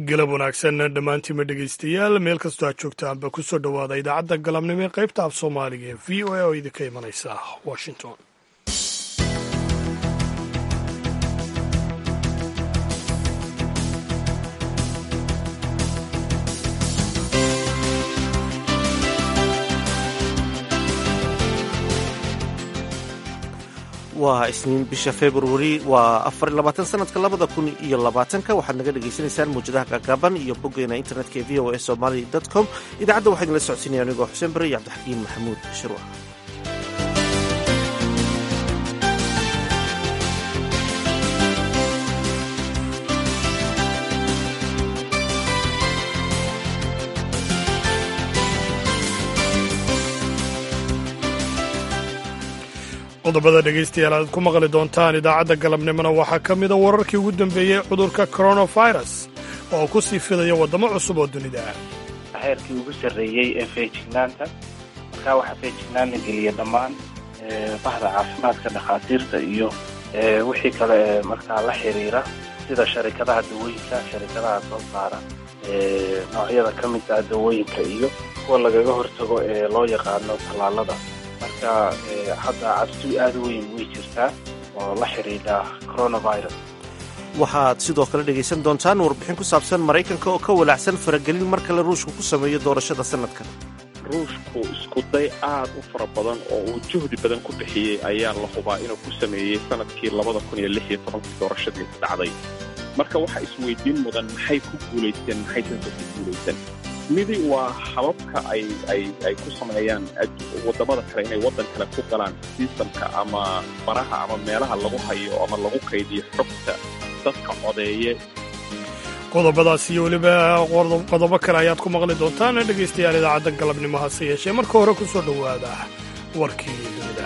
galab wanaagsan dhammaantiinma dhegaystayaal meel kastoo aad joogtaanba ku soo dhowaada idaacadda galabnimo ee qaybta af soomaaliga ee v o a oo idinka imanaysa washington waa isniin bisha februari waa afar labaatan sanadka labada kun iyo labaatanka waxaad naga dhagaysanaysaan muwjadaha gaagaaban iyo boggeena internetka ee v o a somaly com idaacadda waxaa idinla socodsiinaya anigoo xuseen bare iyo cabdixakiin maxamuud shirwa qodobada dhegaystayaal aad ku maqli doontaan idaacadda galabnimona waxaa ka mida wararkii ugu dambeeyey cudurka coronavirus oo ku sii fidaya waddamo cusub oo dunida ah heerkii ugu sarreeyey ee feejignaanta markaa waxaa feejignaanna geliya dhammaan bahda caafimaadka dhakhaatiirta iyo wixii kale ee markaa la xiriira sida sharikadaha dawooyinka sharikadaha soo saara noocyada ka mid ah dawooyinka iyo kuwa lagaga hortago ee loo yaqaano tallaalada marka hadda cabsi aada u weyn way jirtaa oo la xidhiidha coronavirus waxaad sidoo kale dhegaysan doontaan warbixin ku saabsan maraykanka oo ka walaacsan faragelin mar kale ruushku ku sameeyo doorashada sanadkan ruushku iskuday aad u fara badan oo uu juhdi badan ku bixiyey ayaa la hubaa inuu ku sameeyey sanadkii labada kun iyo lix iyo tobankii doorashadii dhacday marka waxaa isweydiin mudan maxay ku guulaysteen maxaysanse ku guulaysan midi waa hababka ay ay ay ku sameeyaan waddamada kale inay waddan kale ku galaan sistamka ama baraha ama meelaha lagu hayo ama lagu kaydiyo xogta dadka codeeye qodobadaas iyo weliba qodobo kale ayaad ku maqli doontaan dhegaystayaal idaacadda galabnimo hase yeeshee marka hore ku soo dhowaada warkii dunida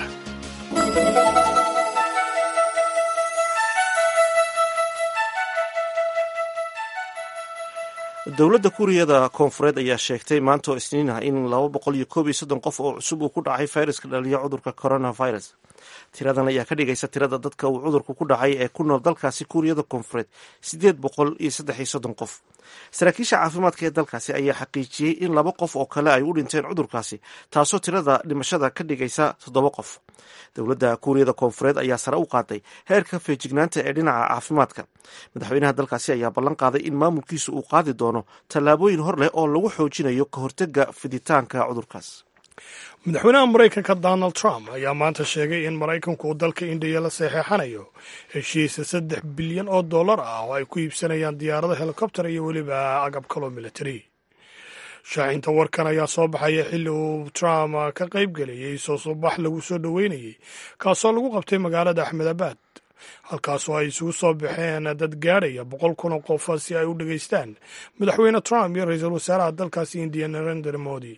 dowladda kuuriyada koonfureed ayaa sheegtay maanta oo isniin ah in laba boqol iyo koob iyo soddon qof oo cusub uu ku dhacay fayraska dhaliya cudurka coronavirus tiradan ayaa ka dhigaysa tirada dadka uu cudurku ku dhacay ee ku nool dalkaasi kuuriyada koonfureed siddeed boqol iyo saddex iyo soddon qof saraakiisha caafimaadka ee dalkaasi ayaa xaqiijiyey in laba qof oo kale ay u dhinteen cudurkaasi taasoo tirada dhimashada ka dhigaysa toddoba qof dowladda kuuriyada koonfureed ayaa sare u qaaday heerka feejignaanta ee dhinaca caafimaadka madaxweynaha dalkaasi ayaa ballan qaaday in maamulkiisu uu qaadi doono tallaabooyin hor leh oo lagu xoojinayo ka hortega fiditaanka cudurkaas madaxweynaha maraykanka donald trump ayaa maanta sheegay in maraykanku uu dalka indiya la saxeexanayo heshiisa saddex bilyan oo dollar ah oo ay ku iibsanayaan diyaarado helikobter iyo weliba agab kaloo military shaacinta warkan ayaa soo baxaya xilli uu trump ka qayb gelayay soo subax lagu soo dhoweynayey kaasoo lagu qabtay magaalada axmedabad halkaasoo ay isugu soo baxeen dad gaadhaya boqol kun oo qof si ay u dhegaystaan madaxweyne trump iyo ra-iisul wasaaraha dalkaasi indiya narendra modi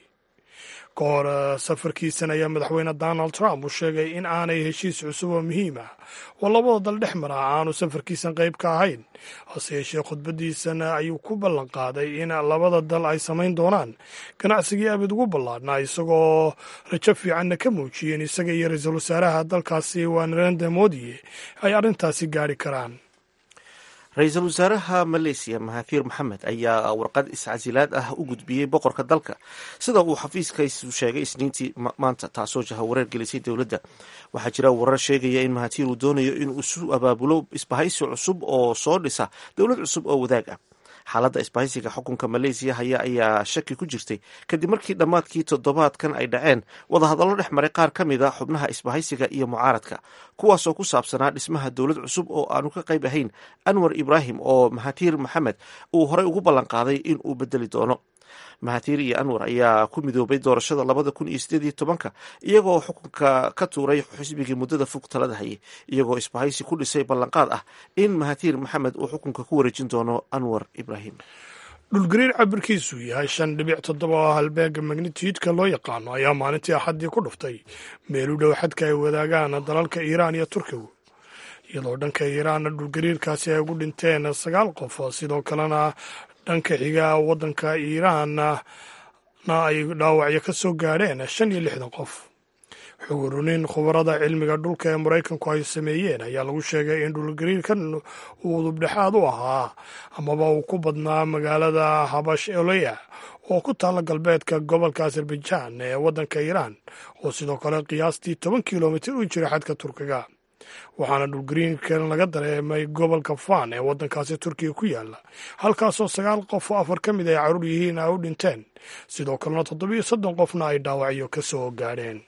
ka hor safarkiisan ayaa madaxweyne donald trump uu sheegay in aanay heshiis cusub oo muhiim ah oo labada dal dhex mara aanu safarkiisan qayb ka ahayn hase yeeshee khudbadiisan ayuu ku ballan qaaday in labada dal ay samayn doonaan ganacsigii abid ugu ballaadhnaa isagoo rajo fiicanna ka muujiyeen isaga iyo ra-iisul wasaaraha dalkaasi waa narendra modi ay arrintaasi gaari karaan ra-iisul wasaaraha maleysiya mahathir maxamed ayaa warqad iscasilaad ah u gudbiyey boqorka dalka sida uu xafiiskaisu sheegay isniintii maanta taasoo jahawareer gelisay dowladda waxaa jira warar sheegaya in mahathir uu doonayo inuu isu abaabulo isbahaysi cusub oo soo dhisa dowlad cusub oo wadaag ah xaaladda isbahaysiga xukunka maleysiya haya ayaa shaki ku jirtay kadib markii dhammaadkii toddobaadkan ay dhaceen wadahadallo dhex maray qaar ka mid a xubnaha isbahaysiga iyo mucaaradka kuwaasoo ku saabsanaa dhismaha dowlad cusub oo aanu ka qayb ahayn anwar ibraahim oo mahathir maxamed uu horey ugu ballan qaaday in uu bedeli doono mahathir iyo anwar ayaa ku midoobay doorashada labada kun iyo sideed iyo tobanka iyagoo xukunka ka tuuray xisbigii muddada fog talada hayay iyagoo isbahaysi ku dhisay ballanqaad ah in mahathir maxamed uu xukunka ku wareejin doono anwar ibraahim dhulgariir cabirkiisu yahay shan dhibic toddoba oo halbeega magnitidka loo yaqaano ayaa maalintii axaddii ku dhuftay meel u dhow xadka ay wadaagaan dalalka iiraan iyo turkigu iyadoo dhanka iiraanna dhulgariirkaasi ay ugu dhinteen sagaal qof sidoo kalena dhanka xiga waddanka iiraanna ay dhaawacyo ka soo gaadheen shan iyo lixdan qof xugurunin khubarada cilmiga dhulka ee maraykanku ay sameeyeen ayaa lagu sheegay in dhulgariirkan uu udubdhexaad u ahaa amaba uu ku badnaa magaalada habash oleya oo ku taalla galbeedka gobolka azerbaijan ee waddanka iiraan oo sidoo kale qiyaastii toban kilomitir u jira xadka turkiga waxaana dhulgariirkan laga dareemay gobolka fan ee waddankaasi turkiga ku yaala halkaasoo sagaal qof oo afar ka mid ay caruur yihiin ay u dhinteen sidoo kalena toddobiyo soddon qofna ay dhaawacyo ka soo gaadheen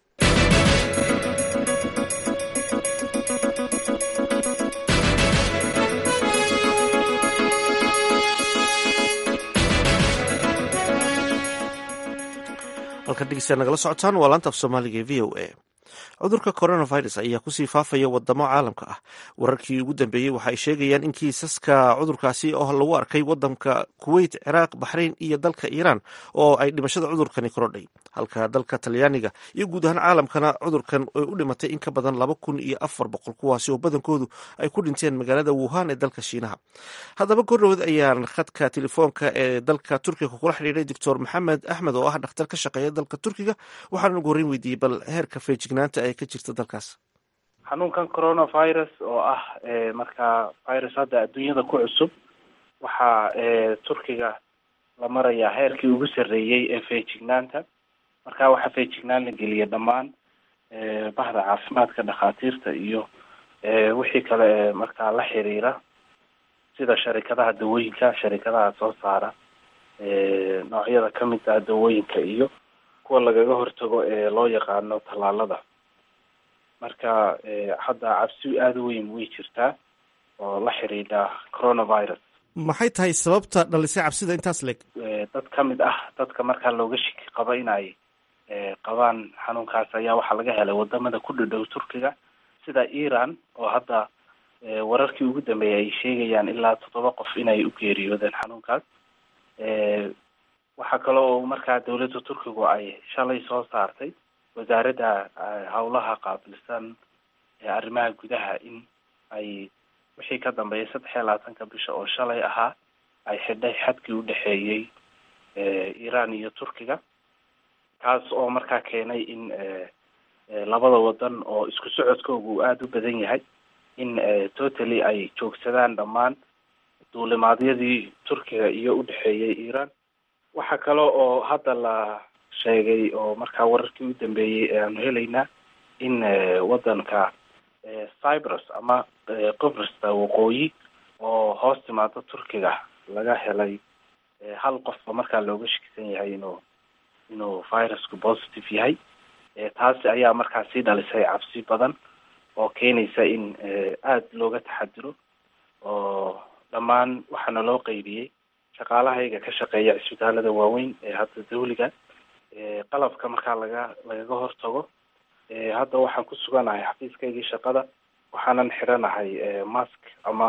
halkan dhegeystayaa nagala socotaan waa laanta af soomaaliga ee v o a cudurka coronavirus ayaa kusii faafaya wadamo caalamka ah wararkii ugu dambeeyey waxa ay sheegayaan in kiisaska cudurkaasi oo lagu arkay wadanka kuweyt ciraaq baxrayn iyo dalka iiraan oo ay dhimashada cudurkani korodhay halka dalka talyaaniga iyo guud ahaan caalamkana cudurkan ay u dhimatay in ka badan laba kun iyo afar boqol kuwaasi oo badankoodu ay ku dhinteen magaalada wuhan ee dalka shiinaha haddaba kordhowood ayaan khadka telefoonka ee dalka turkiga kula xidhiiray doctor maxamed axmed oo ah dhakhtar ka shaqeeya dalka turkiga waxaana ugu horreyn weydiiyey bal heerka feejignaanta ee ka jirta dalkaas xanuunkan coronavirus oo ah markaa virus hadda adduunyada ku cusub waxaa turkiga la marayaa heerkii ugu sarreeyey ee feejignaanta marka waxaa feejignaan la geliya dhammaan bahda caafimaadka dhakhaatiirta iyo wixii kale ee markaa la xiriira sida sharikadaha dawooyinka sharikadaha soo saara noocyada kamid ah dawooyinka iyo kuwa lagaga hortago ee loo yaqaano tallaalada marka hadda cabsi aada u weyn way jirtaa oo la xiriidha coronavirus maxay tahay sababta dhalisay cabsida intaas leeg dad ka mid ah dadka markaa looga shiki qaba in ay qabaan xanuunkaas ayaa waxaa laga helay wadamada ku dhadhow turkiga sida iran oo hadda wararkii ugu dambeeyay ay sheegayaan ilaa toddoba qof inay u geeriyoodeen xanuunkaas waxaa kale oo markaa dawladda turkigu ay shalay soo saartay wasaaradda howlaha qaabilsan arrimaha gudaha in ay wixii ka dambeeyay saddex iyo labaatanka bisha oo shalay ahaa ay xidhay xadkii u dhexeeyey iran iyo turkiga kaas oo markaa keenay in labada wadan oo isku socodkooga uu aada u badan yahay in totally ay joogsadaan dhammaan duulimaadyadii turkiga iyo udhexeeyey iran waxaa kale oo hadda la sheegay oo markaa wararkii u dambeeyey ee aanu helaynaa in wadanka cyprus ama qibrista waqooyi oo hoos timaado turkiga laga helay hal qofba markaa looga shakisan yahay inuu inuu virusku positive yahay taasi ayaa markaa sii dhalisay cabsi badan oo keenaysa in aada looga taxadiro oo dhammaan waxaana loo qeybiyey shaqaalahayga ka shaqeeya cisbitaalada waaweyn ee hadda dawliga qalabka markaa laga lagaga hortago hadda waxaan ku suganahay xafiiskaygii shaqada waxaanan xiranahay mask ama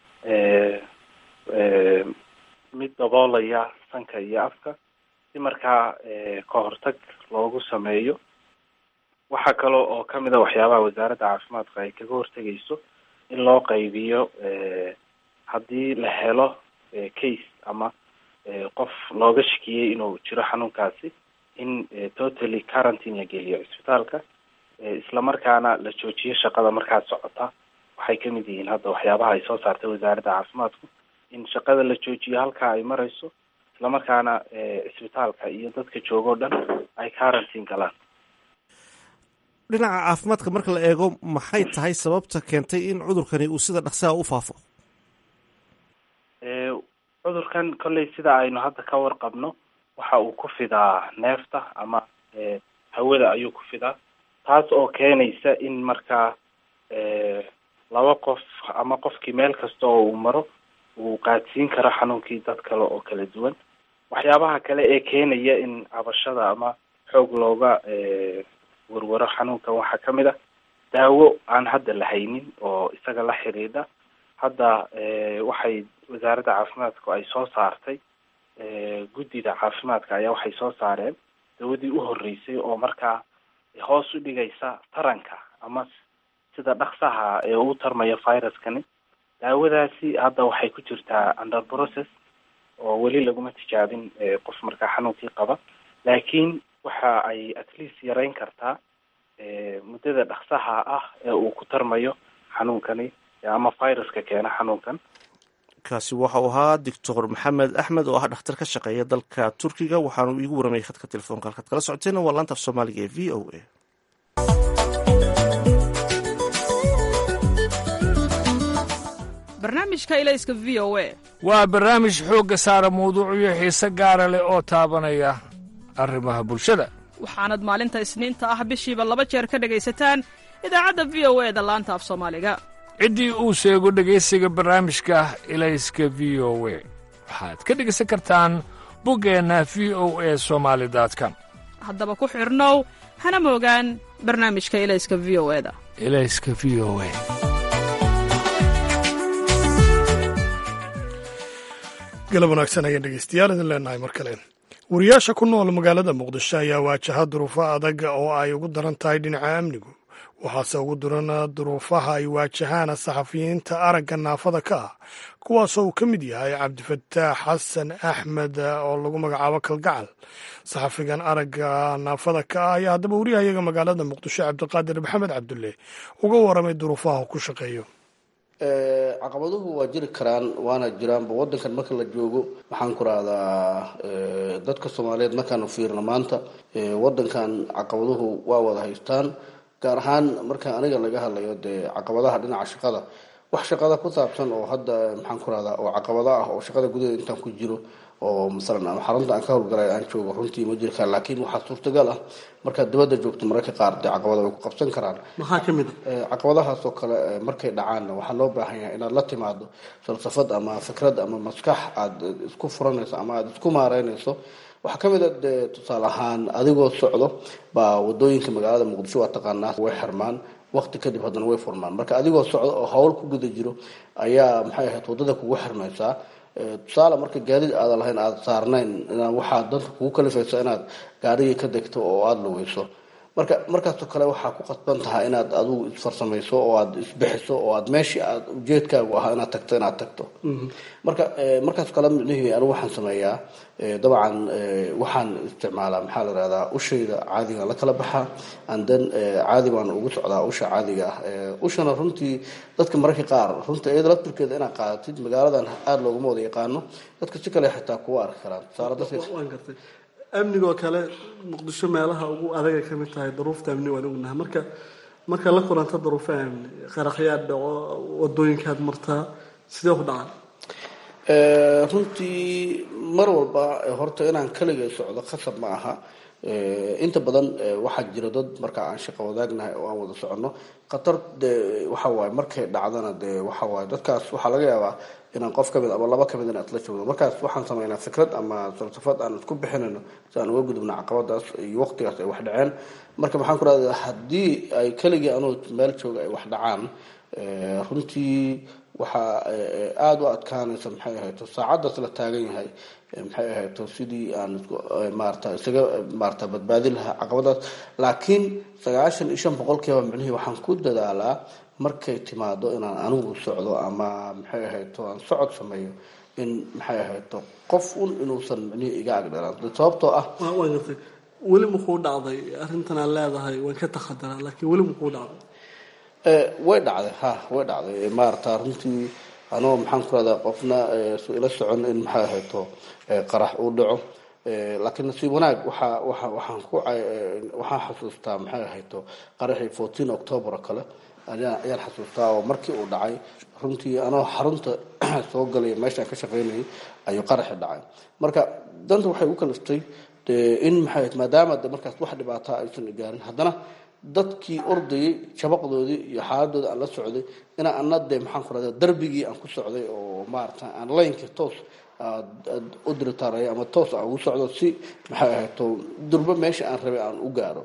mid daboolaya sanka iyo afka si markaa ka hortag loogu sameeyo waxaa kale oo kamid a waxyaabaha wasaaradda caafimaadka ay kaga hortegayso in loo qaybiyo haddii la helo case ama qof looga shakiyey inuu jiro xanuunkaasi in totally quarantine la geliyo cisbitaalka islamarkaana la joojiyo shaqada markaa socota waxay kamid yihiin hadda waxyaabaha ay soo saartay wasaaradda caafimaadku in shaqada la joojiyo halkaa ay marayso islamarkaana cisbitaalka iyo dadka jooga o dhan ay quarantine galaan dhinaca caafimaadka marka la eego maxay tahay sababta keentay in cudurkani uu sida dhaqsaha u faafo cudurkan kolley sida aynu hadda ka warqabno waxa uu ku fidaa neefta ama hawada ayuu ku fidaa taas oo keenaysa in markaa laba qof ama qofkii meel kasta oo uu maro uu qaadsiin karo xanuunkii dad kale oo kala duwan waxyaabaha kale ee keenaya in cabashada ama xoog looga warwaro xanuunkan waxaa kamid ah daawo aan hadda la haynin oo isaga la xiriidha hadda waxay wasaaradda caafimaadku ay soo saartay guddida caafimaadka ayaa waxay soo saareen dawadii u horreysay oo markaa hoos u dhigaysa taranka ama sida dhaksaha ee uu tarmaya viruskani daawadaasi hadda waxay ku jirtaa under process oo weli laguma tijaabin qof markaa xanuunkii qaba laakiin waxa ay at least yareyn kartaa muddada dhaksaha ah ee uu ku tarmayo xanuunkani ama viruska keena xanuunkan kaasi waxa uu ahaa doctor maxamed axmed oo ah dhakhtar ka shaqeeya dalka turkiga waxaanu iigu waramayay khadka telefoonka halkaad kala socoteen waa laanta af soomaaliga ee v o a barnaamijka ilayska v o a waa barnaamij xoogga saara mawduucyo xiise gaara leh oo taabanaya arrimaha bulshada waxaanad maalinta isniinta ah bishiiba laba jeer ka dhegaysataan idaacadda v o e da laanta af soomaaliga ciddii uu sheego dhegaysiga barnaamijka ilayska v o we waxaad ka dhegaysan kartaan buggeenna v o e somaali com haddaba ku xidhnow hana moogaan barnaamijka ilayska v o eda ilayska v o e galab wanaagsan ayaan dhegeystayaal idin leenahay mar kale wariyaasha ku nool magaalada muqdisho ayaa waajaha duruufo adag oo ay ugu daran tahay dhinaca amnigu waxaase ugu duran duruufaha ay waajahaan saxafiyiinta aragga naafada ka ah kuwaasoo uu ka mid yahay cabdifataax xasan axmed oo lagu magacaabo kalgacal saxafigan aragga naafada ka ah ayaa haddaba wariyahayaga magaalada muqdisho cabdiqaadir maxamed cabdulle uga waramay duruufaha uu ku shaqeeyo caqabaduhu waa jiri karaan waana jiraanba wadankan marka la joogo waxaan ku rahdaa dadka soomaaliyeed markaanu fiirno maanta wadankan caqabaduhu waa wada haystaan gaar ahaan marka aniga laga hadlayo dee caqabadaha dhinaca shaqada wax shaqada ku saabsan oo hadda maxaan ku rahdaa oo caqabado ah oo shaqada gudaheeda intaan ku jiro oo masalan ama xarunta aan ka howlgalay aan joogo runtii ma jiri karaan laakiin waxaa suurtagal ah markaad dibadda joogto mararka qaar dee caqabada way ku qabsan karaan maxaa ka mid a caqabadahaas oo kale markay dhacaanna waxaa loo baahan yahay inaad la timaado falsafad ama fikrad ama maskax aada isku furanayso ama aada isku maareynayso waxaa ka mid a dee tusaale ahaan adigoo socdo baa wadooyinka magaalada muqdisho waa taqaanaa way xirmaan waqti kadib haddana way furmaan marka adigoo socdo oo hawl ku guda jiro ayaa maxay ahayd waddada kugu xirmaysaa tusaale marka gaadiid aadan lahayn aada saarnayn inaa waxaa danta kugu kalifaysa inaad gaarigii ka degto oo aada lugeyso marka markaasoo kale waxaa ku qasban tahay inaad adigu isfarsamayso oo aada isbixiso oo aad meeshii aad ujeedkaagu ahaa inaad tagto inaad tagto marka markaas kale micnihii anigu waxaan sameeyaa dabcan waxaan isticmaalaa maxaa la rahdaa ushayda caadiga la kala baxaa anden caadi baan ugu socdaa usha caadiga ah ushana runtii dadka mararka qaar runtii iyada laftirkeeda inaad qaadatid magaaladan aada looguma wada yaqaano dadka si kale xitaa kuwa arki karaan tusaale dadka waan gartay amnigoo kale muqdisho meelaha ugu adagay ka mid tahay daruufta amni waan ognahay marka marka la kulanta daruufaha amni qaraxyaad dhaco wadooyinkaad martaa sidee ku dhacay runtii mar walba horta inaan kaligay socdo khasab ma aha inta badan waxaa jira dad marka aan shaqo wadaagnahay oo aan wada soconno khatar dee waxa waaye markay dhacdana dee waxa waaye dadkaas waxaa laga yaabaa inaan qof kamid ama laba kamid in aad la joogno markaas waxaan sameynaa fikrad ama falsafad aan isku bixinayno si aan uga gudubno caqabadaas iyo waqtigaas ay wax dhaceen marka maxaan ku rahdaa haddii ay keligii anuu meel jooga ay wax dhacaan runtii waxaa aada u adkaanaysa maxay ahayto saacaddaas la taagan yahay maxay ahayto sidii aan maarata isaga maarata badbaadi lahaa caqabadaas laakiin sagaashan iyo shan boqolkiiba micnihii waxaan ku dadaalaa markay timaado inaan anigu socdo ama maxay ahayto aan socod sameeyo in maxay ahayto qof un inuusan micnihii iga agdhalaan sababtoo ah waan gartay weli makuu dhacday arrintan aan leedahay waan ka takhadaraa laakiin weli makuu dhacday way dhacday ha way dhacday maarata runtii anoo maxaan ku rahdaa qofna ila socon in maxay ahayto qarax uu dhaco laakiin nasiib wanaag waxaa waa waxaan ku waxaan xasuustaa maxay ahayto qaraxii fourteen october oo kale ayaan xasuustaa oo markii uu dhacay runtii anoo xarunta soo galay meeshaan ka shaqaynayay ayuu qaraxi dhacay marka danta waxay u kaliftay in maxay maadaama de markaas wax dhibaataa aysan gaarin haddana dadkii ordayay shabaqdoodii iyo xaaladooda aan la socday inaa ana dee maxaan ku rahda darbigii aan ku socday oo maarata aan laynka toos u diritaaraya ama toos aan ugu socdo si maxay ahayto durbo meesha aan rabay aan u gaaro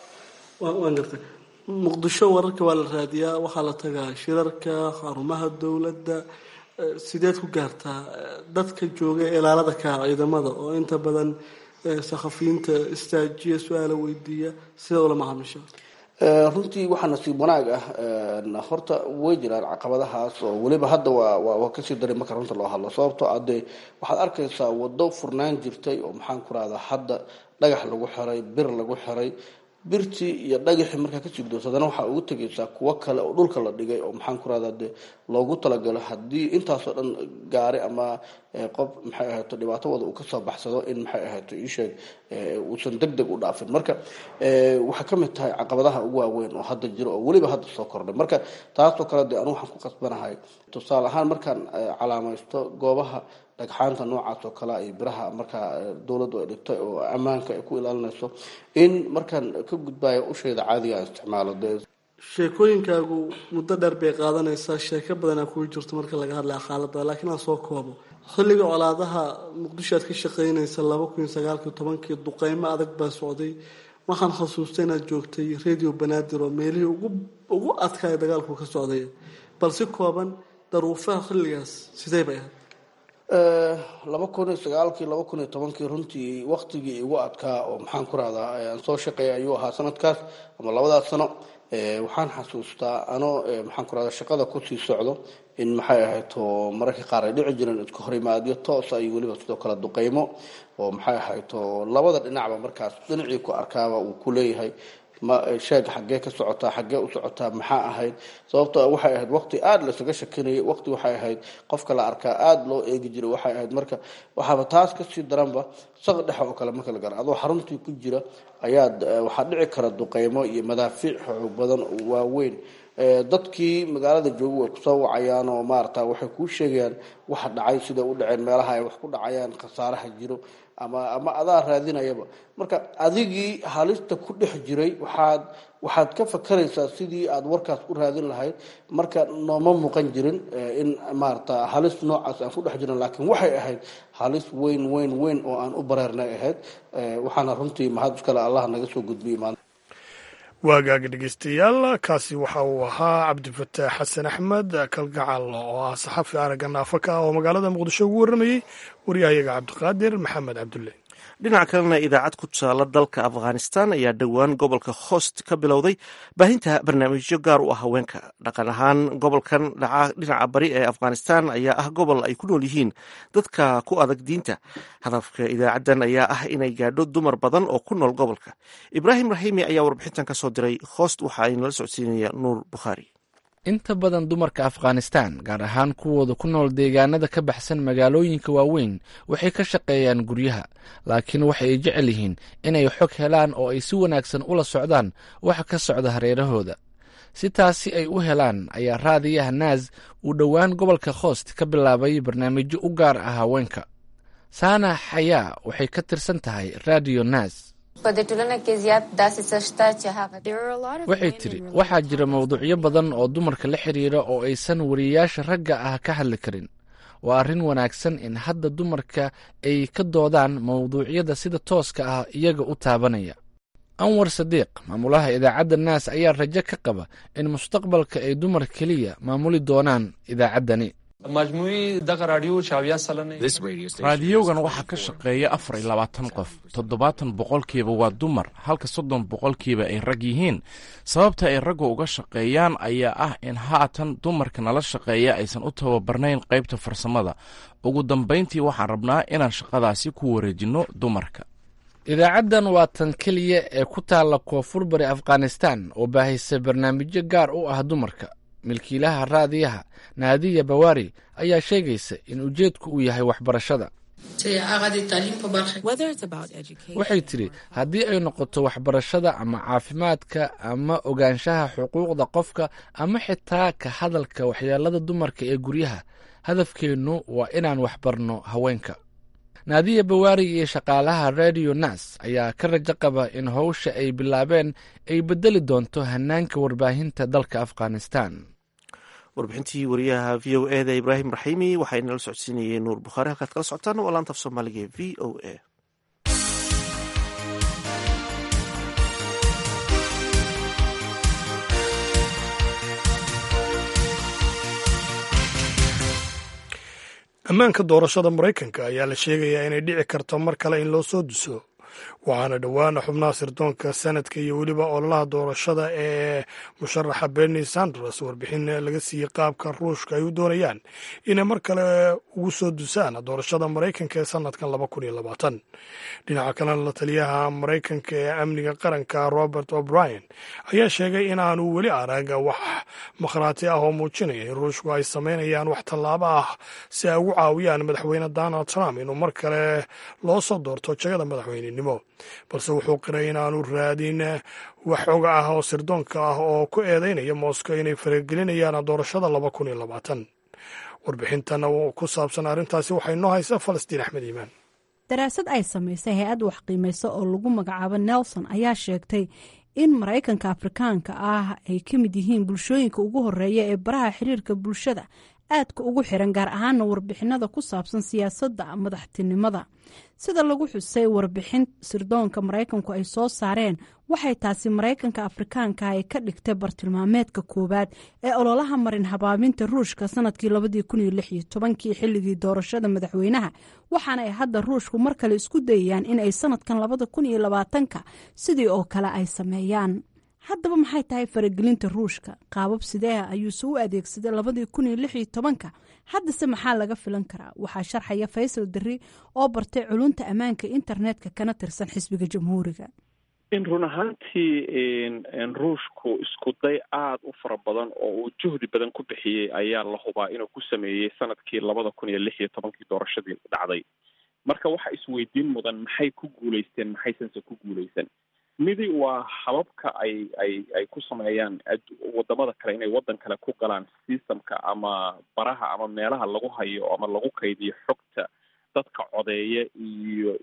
waan gartay muqdisho wararka waa la raadiyaa waxaa la tagaa shirarka xarumaha dowladda sideed ku gaartaa dadka jooga ilaalada kaa ciidamada oo inta badan sakhafiyiinta istaajiya su-aala weydiiya sida ula macaamisha runtii waxaa nasiib wanaag ah horta way jiraan caqabadahaas oo weliba hadda waa waa kasii daray marka runta loo hadlo sababtoo ah dee waxaad arkaysaa wado furnaan jirtay oo maxaan ku rahdaa hadda dhagax lagu xiray bir lagu xiray birtii iyo dhagaxii markaa kasii gudoosa haddana waxaa ugu tegaysaa kuwo kale oo dhulka la dhigay oo maxaan ku rahdaa dee loogu talagalo haddii intaasoo dhan gaari ama qof maxay ahayto dhibaato wada uu kasoo baxsado in maxay ahayto iisheeg uusan deg deg u dhaafin marka waxay ka mid tahay caqabadaha ugu waaweyn oo hadda jiro oo weliba hadda soo kordhay marka taasoo kale dee anu waxaan ku qasbanahay tusaale ahaan markaan calaamaysto goobaha dhagxaanta noocaas oo kale iyo biraha markaa dowladdu ay dhigtay oo ammaanka ay ku ilaalinayso in markaan ka gudbayo ushayda caadiga aan isticmaalo dee sheekooyinkaagu muddo dheer bay qaadanaysaa sheeko badanaa kugu jirto marka laga hadlaya xaalada laakiin aan soo koobo xilliga colaadaha muqdisho aad ka shaqeynaysa laba kun iyo sagaalkii tobankii duqeymo adag baa socday waxaan xasuustay inaad joogtay radio banaadir oo meelihii ugu ugu adkaaya dagaalku ka socday bal si kooban daruufaha xilligaas sidee bay ahayd laba kun iyo sagaalkii laba kun iyo tobankii runtii waktigii igu adkaa oo maxaan ku rahdaa aan soo shaqeeya ayuu ahaa sanadkaas ama labadaas sano waxaan xasuustaa anoo maxaan ku rahdaa shaqada kusii socdo in maxay ahayto mararka qaar ay dhici jireen iska horimaadyo toosa iyo weliba sidoo kale duqeymo oo maxay ahayto labada dhinacba markaas dhinacii ku arkaaba uu ku leeyahay ma sheeg xaggee ka socotaa xaggee u socotaa maxaa ahayd sababto waxay ahayd waqti aada lasaga shakinayay waqti waxay ahayd qofka la arkaa aada loo eegi jiray waxay ahayd marka waxaaba taas kasii daranba saq dhexa oo kale marka la gara adoo xaruntii ku jira ayaad waxaa dhici kara duqeymo iyo madaafiic xoog badan oo waaweyn dadkii magaalada jooga way kusoo wacayaan oo maarata waxay kuu sheegayaan waxa dhacay sida u dhaceen meelaha ay wax ku dhacayaan khasaaraha jiro ama ama adaa raadinayaba marka adigii halista ku dhex jiray waxaad waxaad ka fakaraysaa sidii aad warkaas u raadin lahayd marka nooma muuqan jirin in maarata halis noocaas aan ku dhex jirin laakiin waxay ahayd halis weyn weyn weyn oo aan u bareernay ahayd waxaana runtii mahad iskale allah naga soo gudbiyey maanta waagaaga dhegeystayaal kaasi waxa uu ahaa cabdifataax xasan axmed kalgacal oo ah saxafi aragga naafaka ah oo magaalada muqdisho ugu warramayey waryahayaga cabdiqaadir maxamed cabdulle dhinaca kalena idaacad ku taala dalka afghanistan ayaa dhowaan gobolka host ka bilowday baahinta barnaamijyo gaar u ah haweenka dhaqan ahaan gobolkan dhinaca bari ee afghanistan ayaa ah gobol ay ku nool yihiin dadka ku adag diinta hadafka idaacaddan ayaa ah inay gaadho dumar badan oo ku nool gobolka ibraahim raxiimi ayaa warbixintan ka soo diray host waxa ay nala socodsiinaya nuur bukhaari inta badan dumarka afghanistan gaar ahaan kuwooda ku nool deegaanada ka baxsan magaalooyinka waaweyn waxay ka shaqeeyaan guryaha laakiin waxa ay jecel yihiin inay xog helaan oo ay si wanaagsan ula socdaan waxa ka socda hareerahooda si taasi ay u helaan ayaa raadiyaha naas uu dhowaan gobolka khoost ka bilaabay barnaamijyo u gaar ah haweenka saana xayaa waxay ka tirsan tahay radio naas waxay tidhi waxaa jira mawduucyo badan oo dumarka la xiriira oo aysan wariyayaasha ragga ah ka hadli karin waa arrin wanaagsan in hadda dumarka ay ka doodaan mawduucyada sida tooska ah iyaga u taabanaya anwar sadiiq maamulaha idaacadda naas ayaa rajo ka qaba in mustaqbalka ay dumar keliya maamuli doonaan idaacaddani raadiyogan waxaa ka shaqeeya afar iyo labaatan qof toddobaatan boqolkiiba waa dumar halka soddon boqolkiiba ay rag yihiin sababta ay ragga uga shaqeeyaan ayaa ah in haatan dumarka nala shaqeeya aysan u tababarnayn qaybta farsamada ugu dambayntii waxaan rabnaa inaan shaqadaasi ku wareejinno dumarka idaacaddan waa tan keliya ee ku taalla koonfur bari afghanistan oo baahisa barnaamijyo gaar u ah dumarka milkiilaha raadiyaha naadiya bawaari ayaa sheegaysa in ujeedku uu yahay waxbarashada waxay tidhi haddii ay noqoto waxbarashada ama caafimaadka ama ogaanshaha xuquuqda qofka ama xitaa ka hadalka waxyeelada dumarka ee guryaha hadafkeennu waa inaan waxbarno haweenka naadiya bawaari iyo shaqaalaha radio nas ayaa ka rajo qaba in howsha ay bilaabeen ay beddeli doonto hanaanka warbaahinta dalka afghanistan warbixintii wariyaha v o e da ibraahim raxiimi waxaa inala socodsiinayay nuur bukhaari halkaad kala socotaan waa laanta af soomaaliga ee v o a ammaanka doorashada maraykanka ayaa la sheegayaa inay dhici karto mar kale in loo soo duso waxaana dhowaana xubnaha sirdoonka sanadka iyo weliba ololaha doorashada ee musharaxa berni sanders warbixin laga siiyey qaabka ruushka ay u doonayaan inay mar kale ugu soo dusaan doorashada maraykanka ee sanadkan laba kun iyo labaatan dhinaca kalena la taliyaha maraykanka ee amniga qaranka robert o'brien ayaa sheegay in aanu weli arag wax makhraati ah oo muujinaya in ruushku ay samaynayaan wax tallaabo ah si ay ugu caawiyaan madaxweyne donald trump inuu mar kale loo soo doorto jagada madaxweynenimo balse wuxuu qiray in aanu raadin wax xoga ah oo sirdoonka ah oo ku eedeynaya moscow inay faragelinayaan doorashada laba kun iyo labaatan warbixintan ku saabsan arrintaasi waxay noo haysaa falastiin axmed iimaan daraasad ay samaysay hay-ad wax qiimaysa oo lagu magacaabo nelson ayaa sheegtay in maraykanka afrikaanka ah ay ka mid yihiin bulshooyinka ugu horeeya ee baraha xiriirka bulshada aadka ugu xiran gaar ahaana warbixinada ku saabsan siyaasadda madaxtinimada sida lagu xusay warbixin sirdoonka maraykanku ay soo saareen waxay taasi maraykanka afrikaanka ay ka dhigtay bartilmaameedka koowaad ee ololaha marin habaabinta ruushka sanadkii labadii kun iyo lix iyo tobankii xilligii doorashada madaxweynaha waxaana ay hadda ruushku mar kale isku dayayaan in ay sanadkan labada kun iyo labaatanka sidii oo kale ay sameeyaan haddaba maxay tahay faragelinta ruushka qaabab sideeha ayuuse u adeegsaday labadii kun iyo lix iyo tobanka haddase maxaa laga filan karaa waxaa sharxaya faysal darri oo bartay culunta ammaanka internetka kana tirsan xisbiga jamhuuriga in run ahaantii ruushku isku day aada u fara badan oo uu juhdi badan ku bixiyey ayaa la hubaa inuu ku sameeyey sanadkii labada kun iyo lix iyo tobankii doorashadii dhacday marka waxa isweydiin mudan maxay ku guulaysteen maxaysanse ku guulaysan midi waa hababka ay ay ay ku sameeyaan wadamada kale inay waddan kale ku galaan systemka ama baraha ama meelaha lagu hayo ama lagu kaydiyo xogta dadka codeeya iyo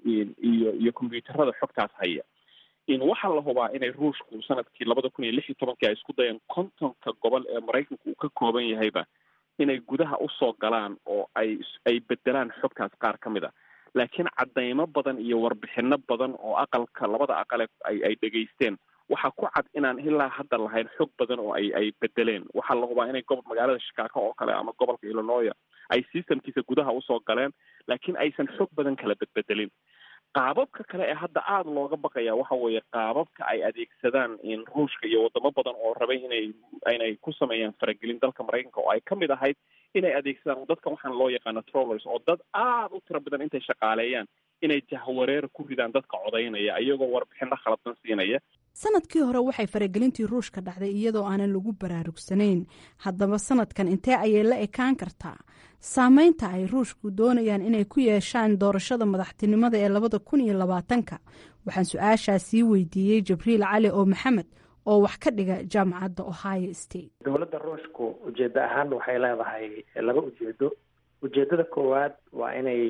iyo iyo combyuuterada xogtaas haya in waxaa la hubaa inay ruushku sanadkii labada kun iyo lix iyo tobankii ay isku dayeen kontonka gobol ee maraykanku uu ka kooban yahayba inay gudaha usoo galaan oo ay ay bedelaan xogtaas qaar ka mid a laakiin caddaymo badan iyo warbixino badan oo aqalka labada aqale ay ay dhegaysteen waxaa ku cad inaan ilaa hadda lahayn xog badan oo ay ay bedeleen waxaa la hubaa inay gobo magaalada shikaako oo kale ama gobolka illinoya ay systemkiisa gudaha usoo galeen laakiin aysan xog badan kala bedbedelin qaababka kale ee hadda aada looga baqaya waxa weeye qaababka ay adeegsadaan in ruushka iyo wadamo badan oo rabay inay inay ku sameeyaan faragelin dalka maraykanka oo ay ka mid ahayd inay adeegsadaan dadkan waxaan loo yaqaano trollers oo dad aada u tiro badan intay shaqaaleeyaan inay jahwareer ku ridaan dadka codaynaya iyagoo warbixino khaladsan siinaya sanadkii hore waxay faragelintii ruushka dhacday iyadoo aanan lagu baraarugsanayn haddaba sanadkan intee ayay la ekaan kartaa saameynta ay ruushku doonayaan inay ku yeeshaan doorashada madaxtinimada ee labada kun iyo labaatanka waxaan su-aashaas sii weydiiyey jibriil cali oo maxamed oo wax ka dhiga jaamacadda ohio state dowladda ruushku ujeeddo ahaan waxay leedahay laba ujeedo ujeedada koowaad waa inay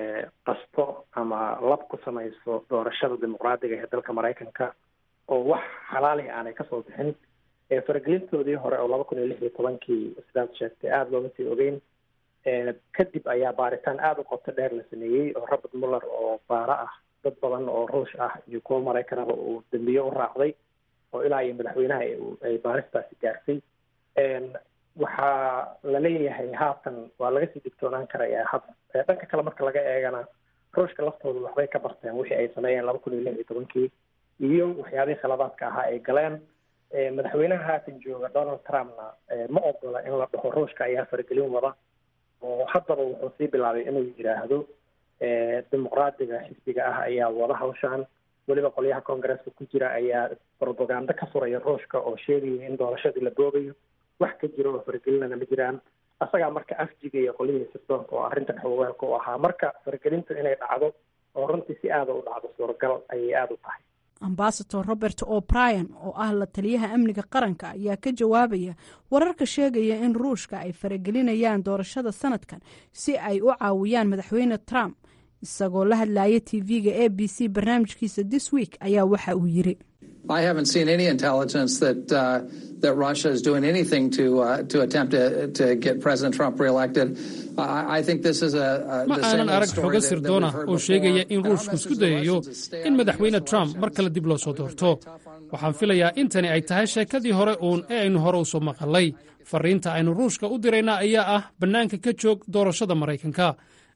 qasto ama lab ku samayso doorashada dimuqraadiga ee dalka maraykanka oo wax xalaali aanay kasoo bixin faragelintoodii hore oo laba kun iyo lix iyo tobankii sidaad sheegtay aada looma sii ogeyn kadib ayaa baaritaan aada u qoto dheer la sameeyey oo robert muller oo baaro ah dad badan oo ruush ah iyo kuwo maraykanaba uu dambiye u raacday oo ilaa iyo madaxweynaha ay baaristaasi gaartay waxaa la leeyahay haatan waa laga sii digtoonaan karaya had dhanka kale marka laga eegana ruushka laftooda waxbay ka barteen wixii ay sameeyeen laba kun iyo lix iyo tobankii iyo waxyaabihii khiladaadka ahaa ay galeen madaxweynaha haatan jooga donald trumpna ma ogola in la dhaho ruushka ayaa faragelin wada oo haddaba wuxuu sii bilaabay inuu yidhaahdo dimuqraadiga xisbiga ah ayaa wada hawshaan weliba qolyaha koongareeska ku jira ayaa propaganda ka furaya ruushka oo sheegaya in doorashadii la boogayo wax ka jiro oo faragelinana ma jiraan asagaa marka afjigaya qolyihii sirdoonka oo arrintan xogogaalka u ahaa marka faragelintu inay dhacdo oo runtii si aada u dhacdo suuragal ayay aada u tahay ambasador robert o'brien oo ah la taliyaha amniga qaranka ayaa ka jawaabaya wararka sheegaya in ruushka ay faragelinayaan doorashada sanadkan si ay u caawiyaan madaxweyne trump isagoo la hadlaya tv-ga a b c barnaamijkiisa this week ayaa waxa uu yiri I haven't seen any intelligence that uh, that Russia is doing anything to uh, to attempt to, to get President Trump reelected. I, I think this is a, a ma aanan arag xogo sirdoon ah oo sheegaya in ruushku isku dayayo in madaxweyne trump mar kale dib loo soo doorto waxaan filayaa in tani ay tahay sheekadii hore uun ee aynu hore u soo maqalay fariinta aynu ruushka u dirayna ayaa ah bannaanka ka joog doorashada maraykanka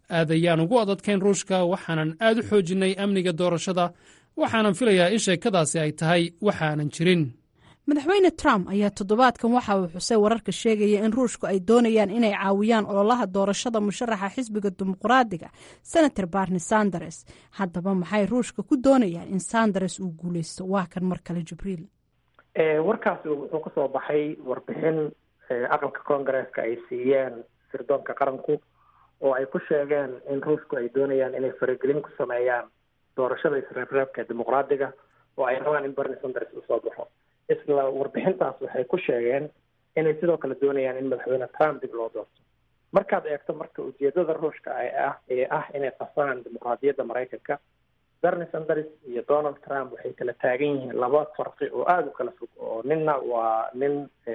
aad ayaan ugu adadkayn ruushka waxaanan aad u xoojinnay amniga doorashada waxaanan filayaa in sheekadaasi ay tahay waxaanan jirin madaxweyne trump ayaa toddobaadkan waxa uu xusay wararka sheegaya in ruushku ay doonayaan inay caawiyaan ololaha doorashada musharaxa xisbiga dimuqraadiga senator barni sanders haddaba maxay ruushka ku doonayaan in sanders uu guuleysto waa kan mar kale jibriil warkaasi wuxuu kasoo baxay warbixin aqalka koongareeska ay siiyeen sirdoonka qaranku oo ay ku sheegeen in ruushku ay doonayaan inay faragelin ku sameeyaan doorashada isreebreebka ee dimuqraadiga oo ay rabaan in berni sanders uu soo baxo isla warbixintaas waxay ku sheegeen inay sidoo kale doonayaan in madaxweyne trump dib loo doorto markaad eegto marka ujeedada ruushka ay ah ee ah inay qasaan dimuqraadiyadda maraykanka berni sanders iyo donald trump waxay kala taagan yihiin laba farqi oo aada u kala fog oo ninna waa nin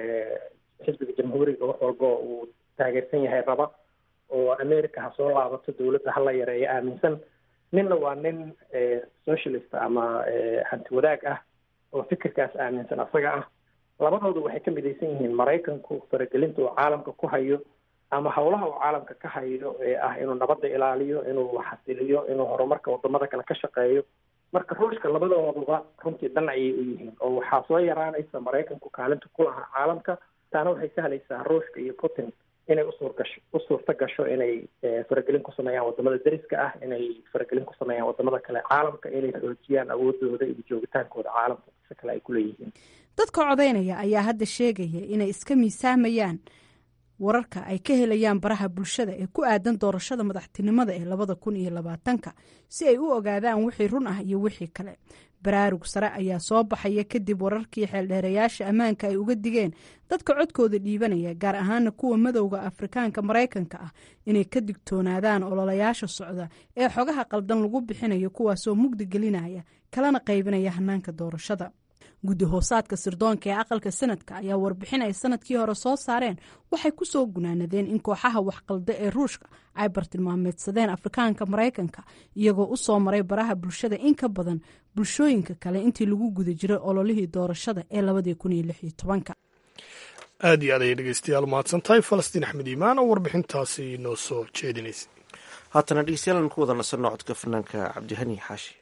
xisbiga jamhuuriga wax walba uu taageersan yahay raba oo america ha soo laabato dowladda hala yareeyo aaminsan ninna waa nin socialist ama hanti wadaag ah oo fikirkaas aaminsan asaga ah labadooda waxay ka midaysan yihiin maraykanku faragelinta uu caalamka ku hayo ama howlaha uu caalamka ka hayo ee ah inuu nabadda ilaaliyo inuu xasiliyo inuu horumarka wadamada kale ka shaqeeyo marka ruushka labadooduba runtii dhan ayay u yihiin oo waxaa soo yaraanaysa maraykanku kaalinta ku lahaa caalamka taana waxay sahlaysaa ruushka iyo putin inay usuur gasho u suurta gasho inay faragelin ku sameeyaan wadamada deriska ah inay faragelin ku sameeyaan wadamada kale caalamka inay xoojiyaan awoodooda iyo joogitaankooda caalamka si kale ay ku leeyihiin dadka codaynaya ayaa hadda sheegaya inay iska miisaamayaan wararka ay ka helayaan baraha bulshada ee ku aadan doorashada madaxtinimada ee labada kun iyo labaatanka si ay u ogaadaan wixii run ah iyo wixii kale baraarug sare ayaa soo baxaya kadib wararkii xeeldheerayaasha ammaanka ay uga digeen dadka codkooda dhiibanaya gaar ahaana kuwa madowda afrikaanka maraykanka ah inay ka digtoonaadaan ololayaasha socda ee xogaha qaldan lagu bixinayo kuwaasoo mugdi gelinaya kalana qaybinaya hanaanka doorashada guddi hoosaadka sirdoonka ee aqalka sanadka ayaa warbixin ay sanadkii hore soo saareen waxay ku soo gunaanadeen in kooxaha waxqalda ee ruushka ay bartilmaameedsadeen afrikaanka maraykanka iyagoo u soo maray baraha bulshada in ka badan bulshooyinka kale intii lagu guda jiray ololihii doorashada ee labadii kun iyo lix iyo tobanka aad iyo aad ayay dhegeystayaal mahadsantahay falastiin axmed iimaan oo warbixintaasi noo soo jeedinaysay haatana dhegeystayaal aan ku wada nasanno codka fanaanka cabdihani xaashi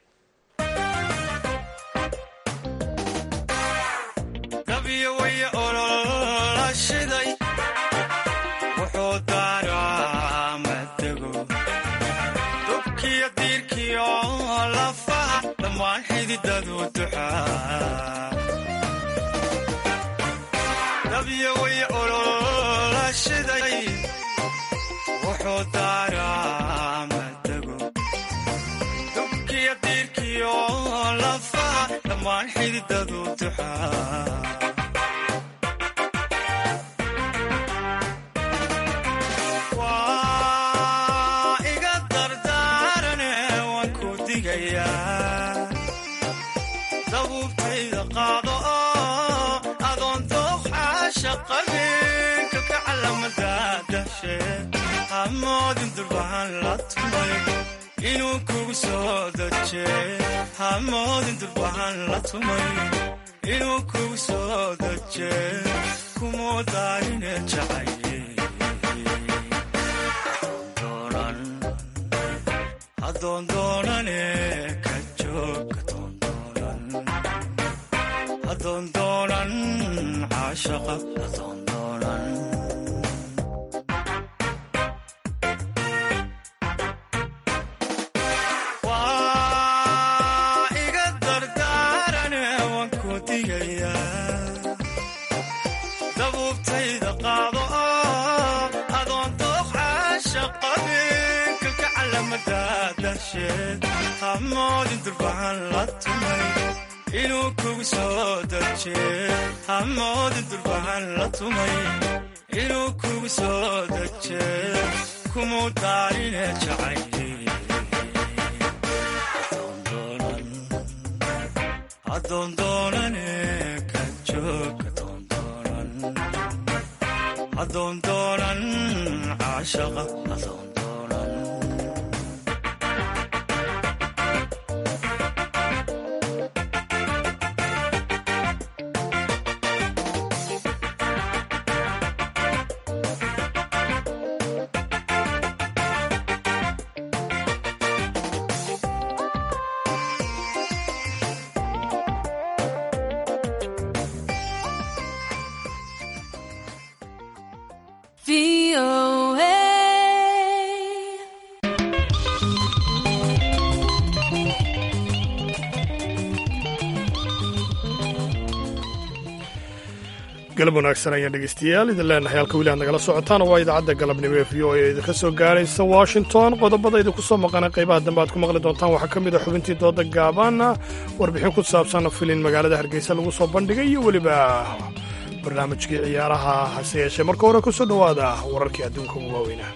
galab wanaagsan ayaan dhegeystayaal idin leenahay halka weli aad nagala socotaan waa idaacadda galabnimo ee v o e idinka soo gaaraysa washington qodobada idinku soo maqana qaybaha dambe aad ku maqli doontaan waxaa ka mid a xubintii dooda gaabaana warbixin ku saabsan filin magaalada hargeysa lagu soo bandhigay iyo weliba barnaamijkii ciyaaraha hase yeeshee marka hore ku soo dhowaada wararkii adduunka ugu waaweynaa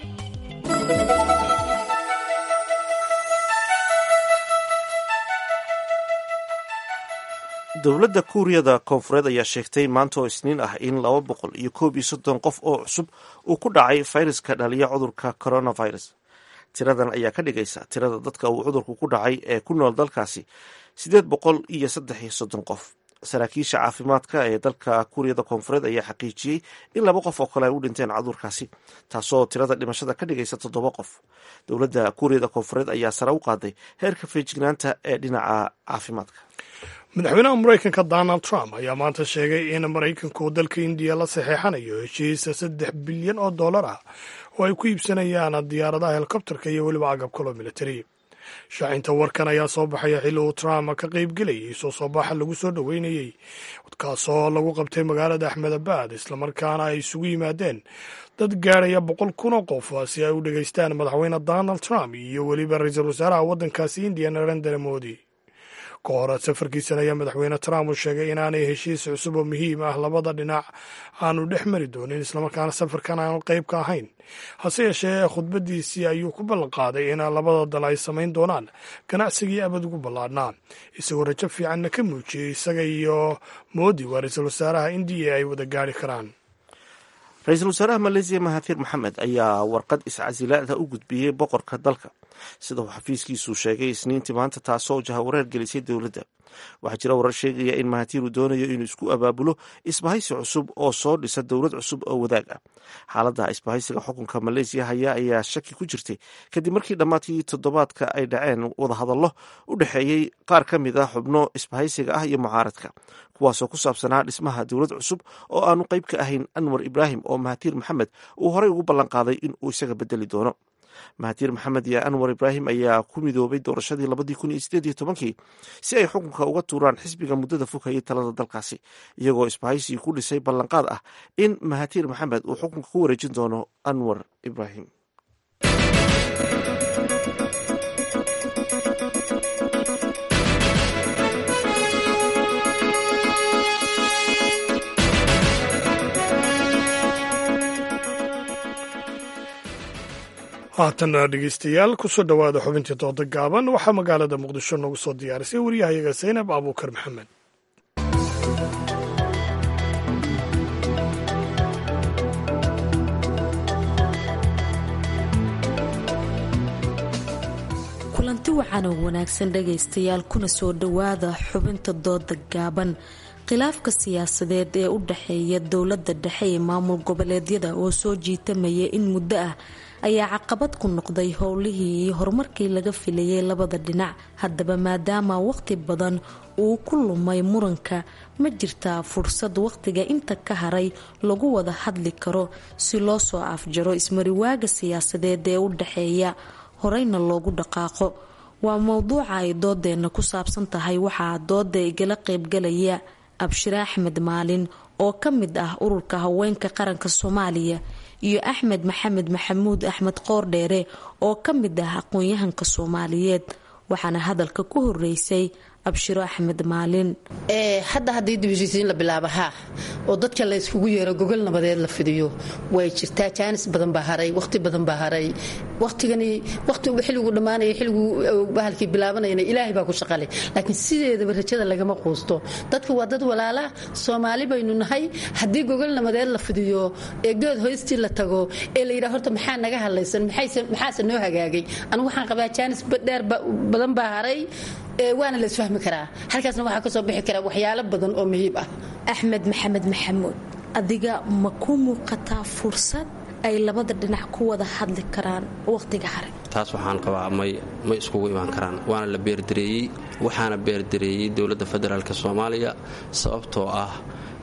dowladda kuuriyada koonfureed ayaa sheegtay maanta oo isniin ah in laba boqol iyo koob iyo soddon qof oo cusub uu ku dhacay fayraska dhaliya cudurka coronavirus tiradan ayaa ka dhigaysa tirada dadka uu cudurku ku dhacay ee ku nool dalkaasi siddeed boqol iyo saddex iyo soddon qof saraakiisha caafimaadka ee dalka kuuriyada koonfureed ayaa xaqiijiyey in laba qof oo kale ay u dhinteen cudurkaasi taasoo tirada dhimashada ka dhigaysa toddoba qof dowladda kuuriyada koonfureed ayaa sare u qaaday heerka feejignaanta ee dhinaca caafimaadka madaxweynaha maraykanka donald trump ayaa maanta sheegay in maraykanku uu dalka indiya la saxeexanayo heshiisa saddex bilyan oo dollar ah oo ay ku iibsanayaan diyaaradaha helikobterka iyo weliba agabkaloo militari shaacinta warkan ayaa soo baxaya xilli uu trump ka qaybgelayay soo soo baxa lagu soo dhoweynayey kaasoo lagu qabtay magaalada axmedabad islamarkaana ay isugu yimaadeen dad gaadhaya boqol kun oo qof si ay u dhegaystaan madaxweyne donald trump iyo weliba ra-iisul wasaaraha waddankaasi indiya narendra modi ka hor safarkiisan ayaa madaxweyne trump uu sheegay inaanay heshiis cusub oo muhiim ah labada dhinac aanu dhex mari doonin islamarkaana safarkan aanu qayb ka ahayn hase yeeshee khudbadiisii ayuu ku ballanqaaday in labada dal ay samayn doonaan ganacsigii abad ugu ballaadhnaa isagoo rajo fiicanna ka muujiyey isaga iyo moodi waa ra-iisul wasaaraha indiya ay wada gaari karaan ra-iisul wasaaraha maleesiya mahathir maxamed ayaa warqad iscasilaada u gudbiyey boqorka dalka sida uu xafiiskiisu sheegay isniintii maanta taasoo jahawareer gelisay dowladda waxaa jira warar sheegaya in mahathir uu doonayo inuu isku abaabulo isbahaysi cusub oo soo dhisa dowlad cusub oo wadaag ah xaaladda isbahaysiga xukunka maleesiya haya ayaa shaki ku jirtay kadib markii dhammaadkii toddobaadka ay dhaceen wadahadallo u dhexeeyey qaar ka mid ah xubno isbahaysiga ah iyo mucaaradka kuwaasoo ku saabsanaa dhismaha dowlad cusub oo aanu qayb ka ahayn anwar ibraahim oo mahathir maxamed uu horey ugu ballanqaaday in uu isaga bedeli doono mahathir maxamed iyo anwar ibraahim ayaa ku midoobay doorashadii labadii kun iyo sideed iyo tobankii si ay xukunka uga tuuraan xisbiga muddada foghayay talada dalkaasi iyagoo isbahaysigii ku dhisay ballanqaad ah in mahathir maxamed uu xukunka ku wareejin doono anwar ibraahim haatana dhegeystayaal kusoo dhowaada xubintii dooda gaaban waxaa magaalada muqdisho noogu soo diyaarisay waryahayaga zaynab abuukar maxamed kulanti wacan oo wanaagsan dhagaystayaal kuna soo dhowaada xubinta dooda gaaban khilaafka siyaasadeed ee u dhexeeya dowladda dhexe ee maamul goboleedyada oo soo jiitamaya in muddo ah ayaa caqabad ku noqday howlihii iyo horumarkii laga filayay labada dhinac haddaba maadaama waqti badan uu ku lumay muranka ma jirtaa fursad waqtiga inta ka haray lagu wada hadli karo si loo soo afjaro ismariwaaga siyaasadeed ee u dhexeeya horeyna loogu dhaqaaqo waa mowduuca ay doodeenna ku saabsan tahay waxaa dooda igala qeybgalaya abshire axmed maalin oo ka mid ah ururka haweenka qaranka soomaaliya iyo axmed maxamed maxamuud axmed qoordheere oo ka mid ah aqoon-yahanka soomaaliyeed waxaana hadalka ku horeysay abshiro axmed maalin hadda haddii dibheshiisiin la bilaaba haa oo dadka la yskugu yeero gogol nabadeed la fidiyo way jirtaa jaanis badan baa haray waqti badan baa haray waqtigani waqti xilligu dhammaanaya xilligu bahalkii bilaabanayana ilaahay baa ku shaqale laakiin sideedaba rajada lagama quusto dadka waa dad walaala soomaali baynu nahay haddii gogol nabadeed la fidiyo ee geed hoystii la tago ee la yidhaha horta maxaa naga hadlaysan maxaase noo hagaagay anigu waxaan qabaa jaanis dheer badan baa haray waana la isfahmi karaa halkaasna waxaa kasoo bixi kara waxyaalo badan oo muhiib ah axmed maxamed maxamuud adiga ma ku muuqataa fursad ay labada dhinac ku wada hadli karaan waqtiga hare taas waxaan qabaa may ma iskugu imaan karaan waana la beerdareeyey waxaana beerdareeyey dowladda federaalk soomaaliya sababtoo ah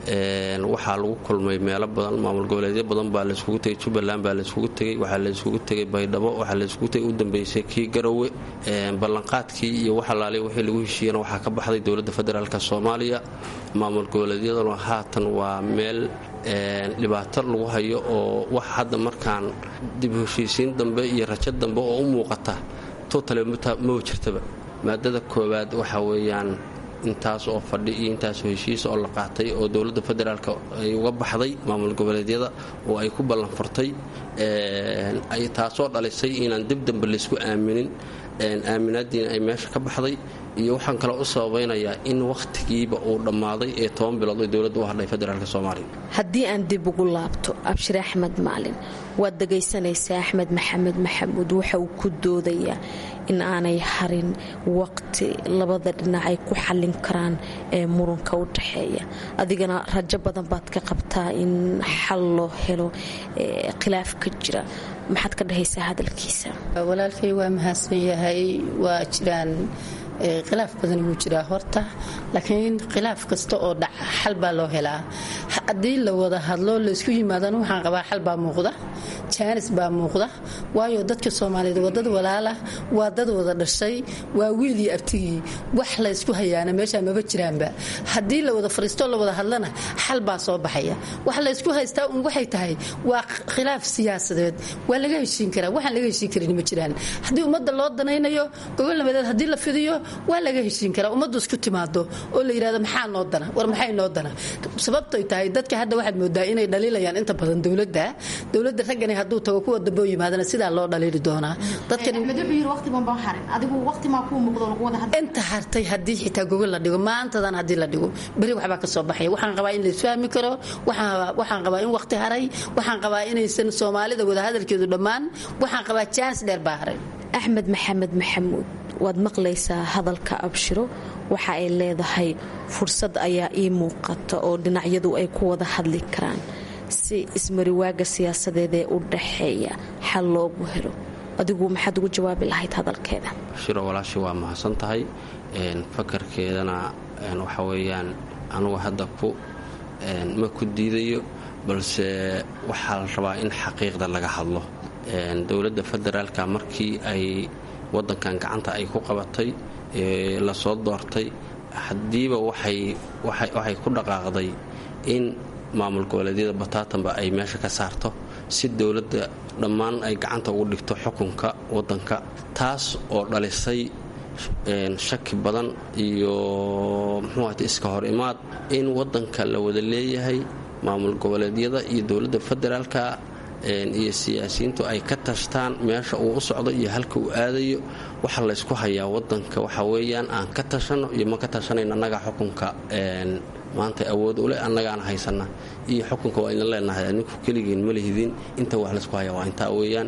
waxaa lagu kulmay meelo badan maamul goboleedyo badan baa layskugu tegay jubbaland baa layskugu tegey waxaa layskugu tegay baydhabo waxaa layskugu tegay u dambeysay kii garowe ballanqaadkii iyo waxalaaliya wixii lagu heshiiyana waxaa ka baxday dowladda federaalk soomaaliya maamul goboleedyaduna haatan waa meel dhibaato lagu hayo oo wax hadda markaan dib heshiisiin dambe iyo rajo dambe oo u muuqata totale maba jirtaba maadada koowaad waxa weeyaan intaas oo fadhi iyo intaasoo heshiisa oo la qaatay oo dowladda federaalk ay uga baxday maamul goboleedyada oo ay ku ballanfurtay taasoo dhalisay inaan dib dambe laysku aaminin aaminaadiina ay meesha ka baxday iyo waxaan kaloo u sababaynayaa in wakhtigiiba uu dhammaaday ee toban bilood oo dowladda u hadhay federaalk soomaaliya haddii aan dib ugu laabto abshir axmed maalin waad dhegaysanaysaa axmed maxamed maxamuud waxa uu ku doodayaa in aanay harin waqti labada dhinac ay ku xallin karaan ee muranka u dhaxeeya adigana rajo badan baad ka qabtaa in xal loo helo khilaaf ka jira maxaad ka dhahaysaa hadalkiisa walaalkay waa mahadsan yahay waa jiraan khilaaf badan wuu jiraa horta laakiin khilaaf kasta oo dhaca xal baa loo helaa haddii la wada hadlo laysku yimaadana waxaan qabaa xal baa muuqda jaanis baa muuqda waayo dadka soomaaliyeed waa dad walaala waa dad wada dhashay waa wiil iyo abtigii wax laysku hayaana meeshaa maba jiraanba haddii la wada fariistoo la wada hadlana xal baa soo baxaya wax laysku haystaa un waxay tahay waa khilaaf siyaasadeed waa laga heshiin karaa waxaan laga heshiin karin ma jiraan haddii ummadda loo danaynayo gobol nabadeed haddii la fidiyo waa laga heshiin karaa ummaddu isku timaado oo la yidhahdo maxaa noo dana war maxay noo dana sababtoy tahay dadka hadda waxaad moodaa inay dhaliilayaan inta badan dowladda dowladda raggani hadduu tago kuwa dambe u yimaadana sidaa loo dhaliili doonaa inta hartay haddii xitaa gogol la dhigo maantadan haddii la dhigo beri waxbaa ka soo baxaya waxaan qabaa in laisfahmi karo waxaan qabaa in waqti haray waxaan qabaa inaysan soomaalida wadahadalkeedu dhammaan waxaan qabaa jaanis dheer baa haray axmed maxamed maxamuud waad maqlaysaa hadalka abshiro waxa ay leedahay fursad ayaa ii muuqata oo dhinacyadu ay ku wada hadli karaan si ismariwaaga siyaasadeed ee u dhaxeeya xal loogu helo adigu maxaad ugu jawaabi lahayd hadalkeeda shiro walaashi waa mahadsan tahay fakarkeedana waxa weeyaan anugu hadda ku ma ku diidayo balse waxaa la rabaa in xaqiiqda laga hadlo dowladda federaalka markii ay wadankan gacanta ay ku qabatay lasoo doortay haddiiba waxay ku dhaqaaqday in maamul goboleedyada bataatanba ay meesha ka saarto si dowladda dhammaan ay gacanta ugu dhigto xukunka wadanka taas oo dhalisay shaki badan iyo muxuuat iska hor imaad in wadanka la wada leeyahay maamul goboleedyada iyo dowladda federaalka iyo siyaasiyiintu ay ka tashtaan meesha uu u socdo iyo halka uu aadayo waxa laysku hayaa wadanka waxa weeyaan aan ka tashano iyo ma ka tashanayn annagaa xukunka maanta awood uleh annagaana haysana iyo xukunka waa idin leenahay adinku keligiin ma lihidin inta wax laysku hayaa waa intaa weeyaan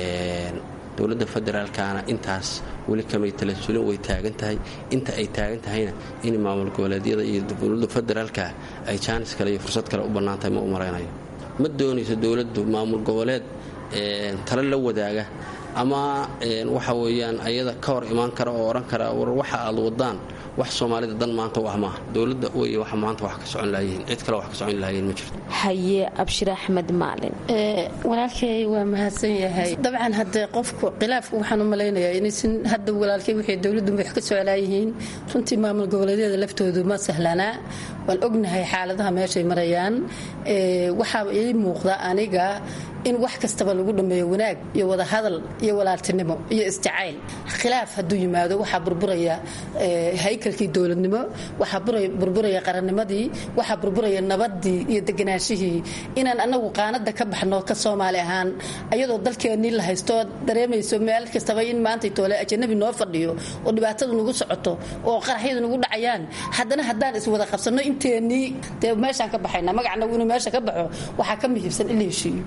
dowladda federaalkana intaas weli kamay talasulin way taagan tahay inta ay taagan tahayna in maamul goboleedyada iyo dowladda federaalka ay jaanis kale iyo fursad kale u bannaantahay ma u maraynayo ma doonayso dowladdu maamul goboleed tale la wadaaga ama waxa weeyaan ayada ka hor imaan kara oo odhan kara war waxa aad wadaan wax soomaalida dan maanta u ah maaha dowladda wey wax maanta wax ka socon lahayihiin cid kale wax ka socon lahayiin ma jirto haye abshir axmed maalin walaalkay waa mahadsan yahay dabcan haddee qofku khilaafku waxaan u malaynayaa inaysan hadda walaalkay wixii dowladdu wax ka soclaayihiin runtii maamul goboleedyada laftoodu ma sahlanaa waan ognahay xaaladaha meeshay marayaan waxaa ii muuqda aniga in wax kastaba lagu dhammeeyo wanaag iyo wadahadal iyo walaaltinimo iyo isjacayl khilaaf hadduu yimaado waxaa burburaya haykalkii dowladnimo waxaa burburaya qarannimadii waxaa burburaya nabadii iyo deganaashihii inaan anagu qaanada ka baxno ka soomaali ahaan ayadoo dalkeennii la haysto dareemayso meel kastaba in maanta toole ajanabi noo fadhiyo oo dhibaatadu nagu socoto oo qaraxyadu nagu dhacayaan haddana haddaan iswada qabsanno inteennii dee meeshaan ka baxayna magacnagu inuu meesha ka baxo waxaa ka muhiibsan in la heshiiyo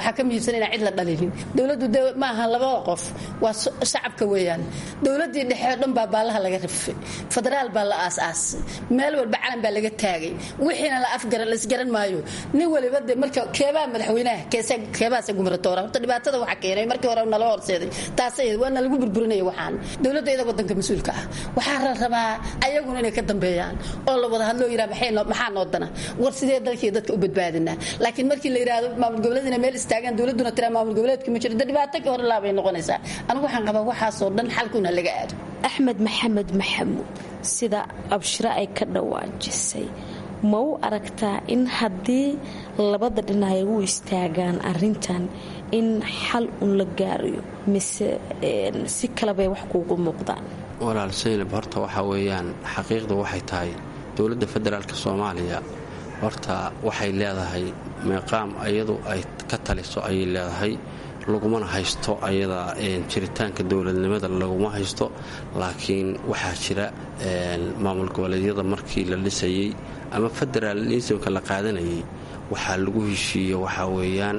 waxaa ka muhiimsan inaan cid la dhalinin dowladdu de ma aha labada qof waa shacabka weeyaan dowladdii dhexe oo dhan baa baallaha laga rifay federaal baa la aas-aasay meel walba calan baa laga taagay wixiina la afgaran laisgaran maayo nin waliba de marka keebaa madaxweynaha keebaase gumratoora horta dhibaatada waxa keenay markii hore nala horseeday taasay waana lagu burburinaya waxaan dowladda iyada wadanka mas-uulka ah waxaa la rabaa ayaguna inay ka dambeeyaan oo la wada hadloo yidhaha maxaa noo dana war sidee dalkii dadka u badbaadinaa laakiin markii la yidhaahdo maamul goboleedina meel istaagaan dowladduna tiraa maamul goboleedka ma jiro de dhibaato ka hor laabay noqonaysaa anigu waxaan qabaa waxaasoo dhan xalkuna laga aado axmed maxamed maxamuud sida abshiro ay ka dhawaajisay ma u aragtaa in haddii labada dhinac ay u istaagaan arintan in xal un la gaarayo mise si kalebay wax kuugu muuqdaan walaal saynab horta waxaa weeyaan xaqiiqda waxay tahay dowladda federaalk soomaaliya horta waxay leedahay meeqaam iyadu ay ka taliso ayay leedahay lagumana haysto ayada jiritaanka dowladnimada laguma haysto laakiin waxaa jira maamul goboleedyada markii la dhisayey ama federaalismka la qaadanayay waxaa lagu heshiiye waxaa weeyaan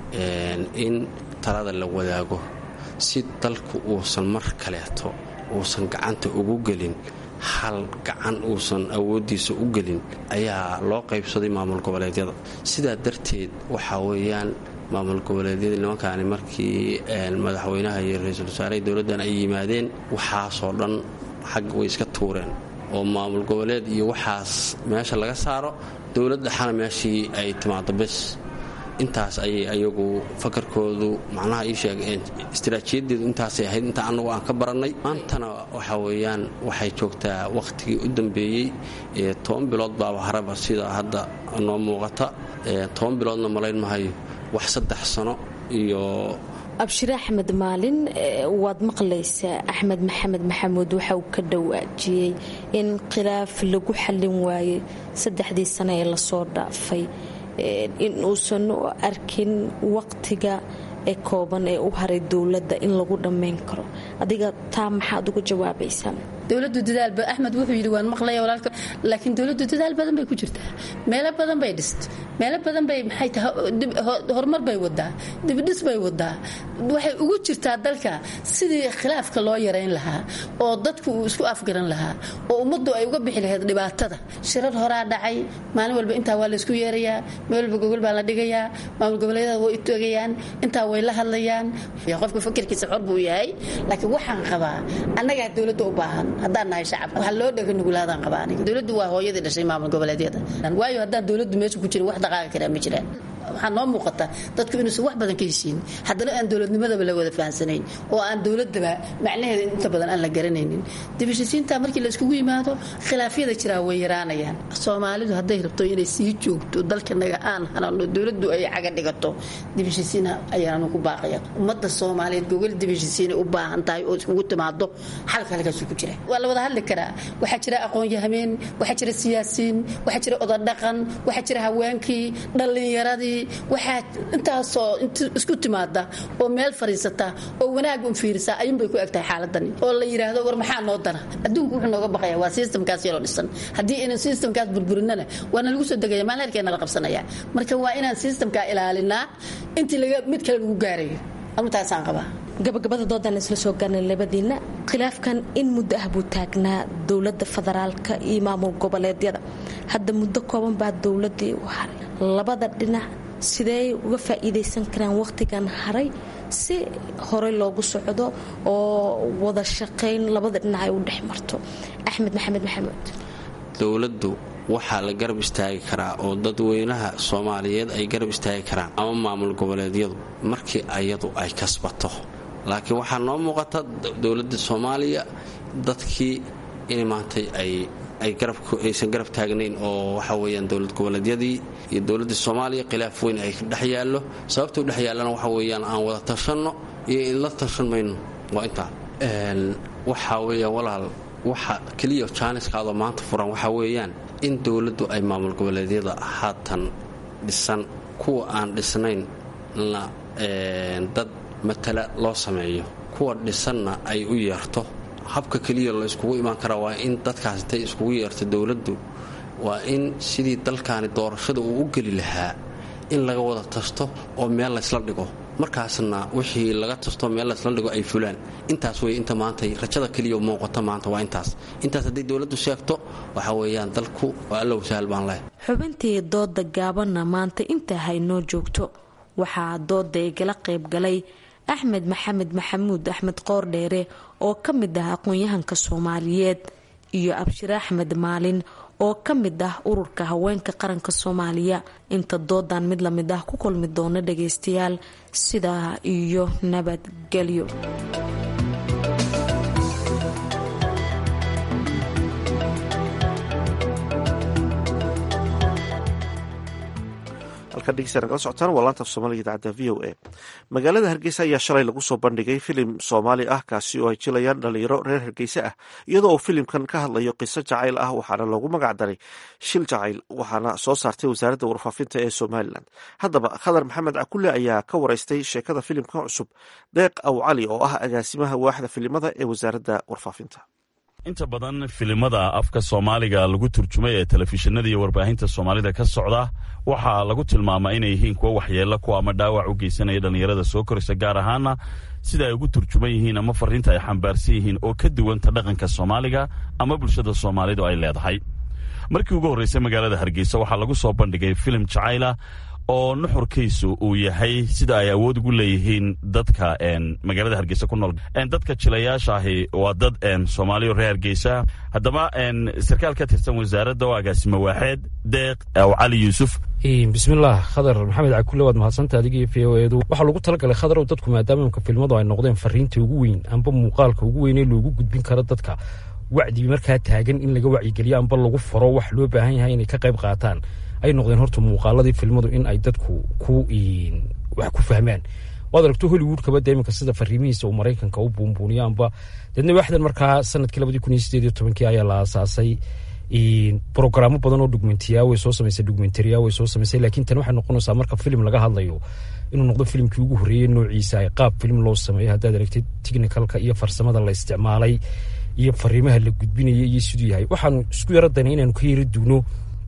in talada la wadaago si dalku uusan mar kaleeto uusan gacanta ugu gelin hal gacan uusan awooddiisa u gelin ayaa loo qaybsaday maamul goboleedyada sidaa darteed waxaa weeyaan maamul goboleedyadii nimankaani markii madaxweynaha iyo ra-iisul wasaaraha dowladdan ay yimaadeen waxaasoo dhan xag way iska tuureen oo maamul goboleed iyo waxaas meesha laga saaro dowlad dhexana meeshii ay timaado bes intaas ayay ayagu fakarkoodu macnaha ii sheegeen istaraatiijiyadeedu intaasay ahayd inta annagu aan ka barannay maantana waxa weeyaan waxay joogtaa wakhtigii u dambeeyey toban bilood baaba haraba sida hadda noo muuqata toban biloodna malayn mahayo wax saddex sano iyo abshire axmed maalin waad maqlaysaa axmed maxamed maxamuud waxa uu ka dhawaajiyey in khilaaf lagu xallin waayey saddexdii sano ee lasoo dhaafay in uusan u arkin waqtiga ee kooban ee u haray dowladda in lagu dhammayn karo adiga taa maxaad uga jawaabaysaa dowladu dadaalba axmed wuxuu yidhi waan maqlaya walaalka laakiin dowladdu dadaal badan bay ku jirtaa meelo badan bay dhist meelo badan bay maxay tahay horumar bay wadaa dibdhis bay wadaa waxay ugu jirtaa dalka sidii khilaafka loo yarayn lahaa oo dadku uu isku afgaran lahaa oo ummaddu ay uga bixi lahayd dhibaatada shirar horaa dhacay maalin walba intaa waa laysku yeerayaa meel walba gogol baa la dhigayaa maamul goboleedyada way utogayaan intaa way la hadlayaan qofka fakirkiisa xor buu yahay laakiin waxaan qabaa annagaa dowladda u baahan haddaan nahay shacabka waxaa loo dhega nugulaadaan qabaa aniga dowladdu waa hooyadii dhashay maamul goboleedyada waayo haddaan dowladdu meesha ku jirin wax dhaqaaqi karaa ma jiraan waxaa noo muuqata dadku inuusan wax badan ka heshiin haddana aan dowladnimadaba la wada fahansanayn oo aan dowladaba macnaheeda inta badan aan la garanaynin dibashisiinta markii la iskugu yimaado khilaafyada jiraa way yaraanayaan soomaalidu hadday rabto inay sii joogto dalkanaga aan hanano dowladdu ay caga dhigato dibashisiina ayaanu ku baaqaya ummadda soomaaliyeed gogol dibashisiinay u baahan tahay oo iskugu timaado xalka halkaasu ku jira waa la wada hadli karaa waxaa jira aqoon-yahameen waxaa jira siyaasiin waxaa jira odadhaqan waxaa jira haweenkii dhallinyaradii waxaa intaasoo isku timaada oo meel fadhiisata oo wanaag un fiirisa ayuunbay ku egtahay xaaladani oo la yidhaahdo war maxaa noo dana adduunku wuxuu nooga baqaya waa sistamkaas yaroo dhisan haddii inaan sistamkaas burburinana waana lagu soo degaya maalin herkeena la qabsanaya marka waa inaan sistamkaa ilaalinaa intii mid kale lagu gaarayo arintaasaan qabaa gabagabada doodan isla soo gaarnay labadiina khilaafkan in muddo ah buu taagnaa dowladda federaalka iyo maamul goboleedyada hadda muddo kooban baa dowladii u haray labada dhinac sidee uga faa'iidaysan karaan wakhtigan haray si horey loogu socdo oo wada shaqayn labada dhinac ay u dhex marto axmed maxamed maxamuud dowladdu waxaa la garab istaagi karaa oo dadweynaha soomaaliyeed ay garab istaagi karaan ama maamul goboleedyadu markii ayadu ay kasbato laakiin waxaa noo muuqata dowladda soomaaliya dadkii in maantay ay aysan garab taagnayn oo waxa weyaan dowlad goboleedyadii iyo dowladda soomaaliya khilaaf weyn ay dhex yaallo sababta u dhex yaallana waxa weyaan aan wada tashanno iyo inla tashan mayno waa intaa waxaa weeyaan walaal waxa keliya jaaniskaadoo maanta furan waxaa weeyaan in dowladdu ay maamul goboleedyada haatan dhisan kuwa aan dhisnayn na dad matala loo sameeyo kuwa dhisanna ay u yeerto habka keliya la iskugu imaan karaa waa in dadkaas intay iskugu yeerto dowladdu waa in sidii dalkaani doorashada uu u geli lahaa in laga wada tasto oo meel laysla dhigo markaasna wixii laga tasto meel laysla dhigo ay fulaan intaas wey inta maanta rajada keliya muuqata maanta waa intaas intaas hadday dowladdu sheegto waxa weeyaan dalku waa allow sahal baan leh xubintii dooda gaabanna maanta intaa haynoo joogto waxaa dooda igala qayb galay axmed maxamed maxamuud axmed qoordheere oo ka mid ah aqoon-yahanka soomaaliyeed iyo abshire axmed maalin oo ka mid ah ururka haweenka qaranka soomaaliya inta doodan mid lamid ah ku kulmi doona dhagaystayaal sidaa iyo nabadgelyo halkan dhegeystayaal kala socotaan waa laanta af soomaaliga idaacadda v o a magaalada hargeysa ayaa shalay lagu soo bandhigay filim soomaali ah kaasi oo ay jilayaan dhalinyaro reer hargeysa ah iyadoo uu filimkan ka hadlayo qiso jacayl ah waxaana loogu magac daray shil jacayl waxaana soo saartay wasaaradda warfaafinta ee somalilan haddaba khadar maxamed cakulle ayaa ka wareystay sheekada filimkan cusub deeq aw cali oo ah agaasimaha waaxda filimada ee wasaaradda warfaafinta inta badan filimada afka soomaaliga lagu turjumay ee telefishinada iyo warbaahinta soomaalida ka socda waxaa lagu tilmaamaa inay yihiin kuwo waxyeelo kuwa ama dhaawac u geysanaya dhallinyarada soo koraysa gaar ahaana sida ay ugu turjuman yihiin ama fariinta ay xambaarsan yihiin oo ka duwanta dhaqanka soomaaliga ama bulshada soomaalidu ay leedahay markii ugu horreysay magaalada hargeysa waxaa lagu soo bandhigay filim jacayla oo nuxurkiisu uu yahay sida ay awood ugu leeyihiin dadka magaalada hargeysa ku nool dadka jilayaasha ahi waa dad soomaaliya reer hargeysa haddaba sarkaal ka tirsan wasaaradda oo agaasimo waaxeed deeq aw cali yuusuf bismillaah khadar maxamed cakulle waad mahadsanta adiga iyo v o edu waxaa loogu talagalay khadarow dadku maadaama imka filmadu ay noqdeen fariinta ugu weyn amba muuqaalka ugu weyn ee loogu gudbin karo dadka wacdii markaa taagan in laga wacyigeliyo amba lagu faro wax loo baahan yahay inay ka qayb qaataan ay noqdeen horta muuqaaladii filmadu in ay dadku ku wax ku fahmaan waad aragto hollywoodkaba de iminka sida fariimihiisa uu maraykanka u buunbuuniyo amba deedna waaxdan markaa sanadkii labadii kun iyo sideed iyo tobankii ayaa la aasaasay brogaraamo badan oo dhugmentiya way soo samaysay dhugmentariya way soo samaysay laakiin tan waxay noqonaysaa marka filim laga hadlayo inuu noqdo filimkii ugu horreeyey noociisa ay qaab filim loo sameeyo haddaad aragtid technicalka iyo farsamada la isticmaalay iyo fariimaha la gudbinaya iyo siduu yahay waxaanu isku yaro daynay inaanu ka yara duugno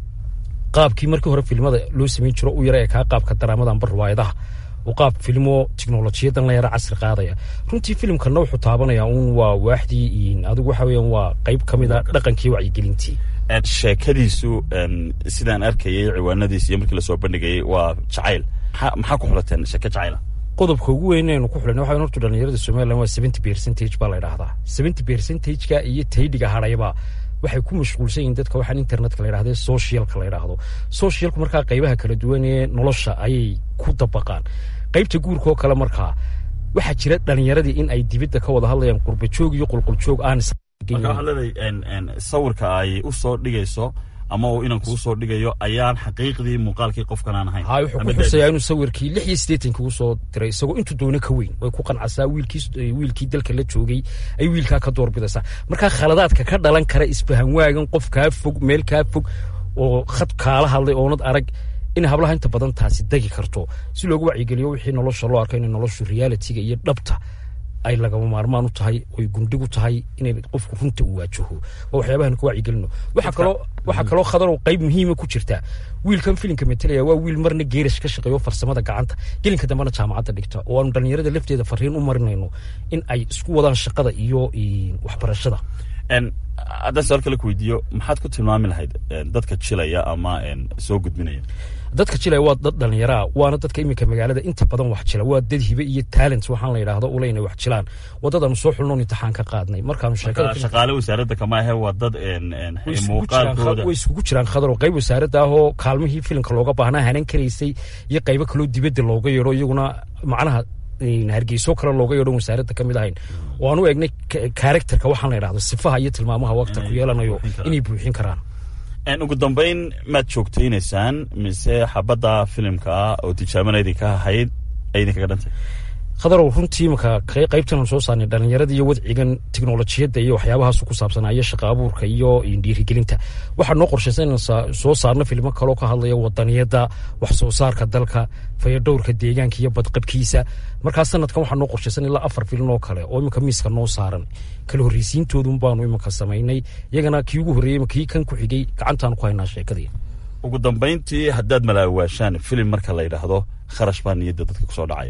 qaabkii markii hore filmada loo samayn jiro u yara ee kaa qaabka daraamada amba riwaayadaha oo qaab filmo tiknolojiyadan la yara casri qaadaya runtii filimkana wuxuu taabanaya uun waa waaxdii adigu waxa weeyaan waa qayb ka mid a dhaqankii wacyigelintii sheekadiisu sidaan arkayay ciwaanadiis iyo markii lasoo bandhigayay waa jacayl maxaa ku xulateen sheeke jacayla qodobka ugu weyn aynu ku xulan waxa horta dhalinyarada somaliland waa seventy percentage baa la idhahdaa seventy percentageka iyo taydhiga hadhayba waxay ku mashquulsan yihiin dadka waxaan internetka la yidhahda socialka la yidhaahdo socialku markaa qaybaha kala duwan ee nolosha ayay ku dabaqaan qaybta guurka oo kale markaa waxaa jira dhalinyaradii in ay dibadda ka wada hadlayaan qurbajoog iyo qulquljoog aan sawirka ay u soo dhigayso ama uu inan kuu soo dhigayo ayaan xaqiiqdii muuqaalkii qofkan aan ahayn hay wuxuu ku xusayaa inuu sawirkii lix iyo siddeetankii u soo diray isagoo intuu doono ka weyn way ku qancasaa wiilkii wiilkii dalka la joogay ay wiilkaa ka doorbidaysaa markaa khaladaadka ka dhalan kara isfahan waagan qof kaa fog meel kaa fog oo khad kaala hadlay oonad arag in hablaha inta badan taasi degi karto si loogu wacyigeliyo wixii nolosha loo arko inay noloshu realitiga iyo dhabta ay lagama maarmaan u tahay oy gundhig u tahay inay qofku runta u waajaho waa waxyaabahan ku wacyigelino waxaa kaloo waxaa kaloo khadarow qayb muhiima ku jirta wiilkan filimka metelaya waa wiil marna geerash ka shaqeeyo farsamada gacanta gelinka dambena jaamacadda dhigta oo aanu dhallinyarada lafteeda fariin u marinayno in ay isku wadaan shaqada iyo waxbarashada haddaan su-aal kale ku weydiiyo maxaad ku tilmaami lahayd dadka jilaya ama soo gudbinaya dadka jilaya waa dad dhallinyaraa waana dadka iminka magaalada inta badan wax jila waa dad hibe iyo talent waxaan la yidhaahdo ule inay wax jilaan wadadaanu soo xulnoon imtixaan ka qaadnay markaanu shaqaale wasaaradda kama ahe waa dad muuqaalkooda way iskugu jiraan khadar oo qayb wasaaradda ah oo kaalmihii filimka looga baahnaa hanan karaysay iyo qaybo kaloo dibadda looga yeedho iyaguna macnaha hargeyso kale looga yeedhon wasaaradda ka mid ahayn oo aan u eegnay karakterka waxaan la yidhahdo sifaha iyo tilmaamaha waqta ku yeelanayo inay buuxin karaan ugu dambayn maad joogtaynaysaan mise xabadda filimka ah oo tijaabanaydii ka ahayd ay idinkaga dhantay khadarow runtii imaka qaybtan aan soo saarnay dhallinyarada iyo wadcigan tiknolojiyadda iyo waxyaabahaas ku saabsanaa iyo shaqa abuurka iyo dhiirigelinta waxaa noo qorshaysan inaan soo saarno filmo kaloo ka hadlaya wadaniyadda wax soo saarka dalka fayadhowrka deegaanka iyo badqabkiisa markaa sanadkan waxaa noo qorshaysan ilaa afar filin oo kale oo iminka miiska noo saaran kala horreysiintoodun baanu iminka samaynay iyagana kii ugu horreeyey kii kan ku xigay gacantaanu ku haynaa sheekadii ugu dambayntii haddaad malaawaashaan filim marka la yidhaahdo kharash baa niyadda dadka kusoo dhacaya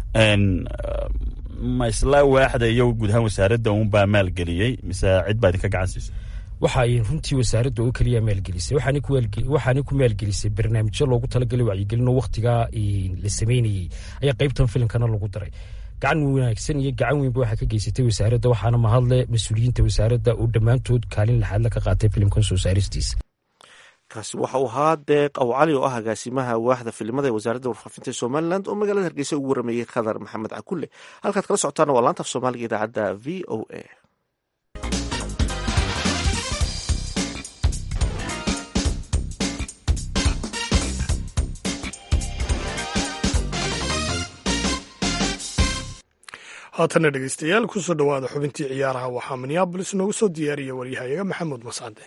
ma isla waaxda iyo guud ahaan wasaaradda uunbaa maalgeliyey mise cid baa idinka gacan siisay waxa ay runtii wasaaradda oo keliya maalgelisay waxaanay ku maalgelisay barnaamijyo loogu talagalay wacyigelin oo wakhtigaa la sameynayey ayaa qaybtan filimkana lagu daray gacan wanaagsan iyo gacan weynba waxaa ka geysatay wasaaradda waxaana mahadle mas-uuliyiinta wasaaradda oo dhammaantood kaalin laxaadla ka qaatay filimkan soo saaristiisa kaasi waxa uu ahaa deeq aw cali oo ah agaasimaha waaxda filimada ee wasaaradda warfaafinta somalilan oo magaalada hargeysa ugu warameeyey khadar maxamed cakulle halkaad kala socotaana waa laanta af soomaaliga idaacadda v o a haatana dhegeystayaal kusoo dhowaada xubintii ciyaaraha waxaa minneabolis noogu soo diyaariya waryahayaga maxamuud mascade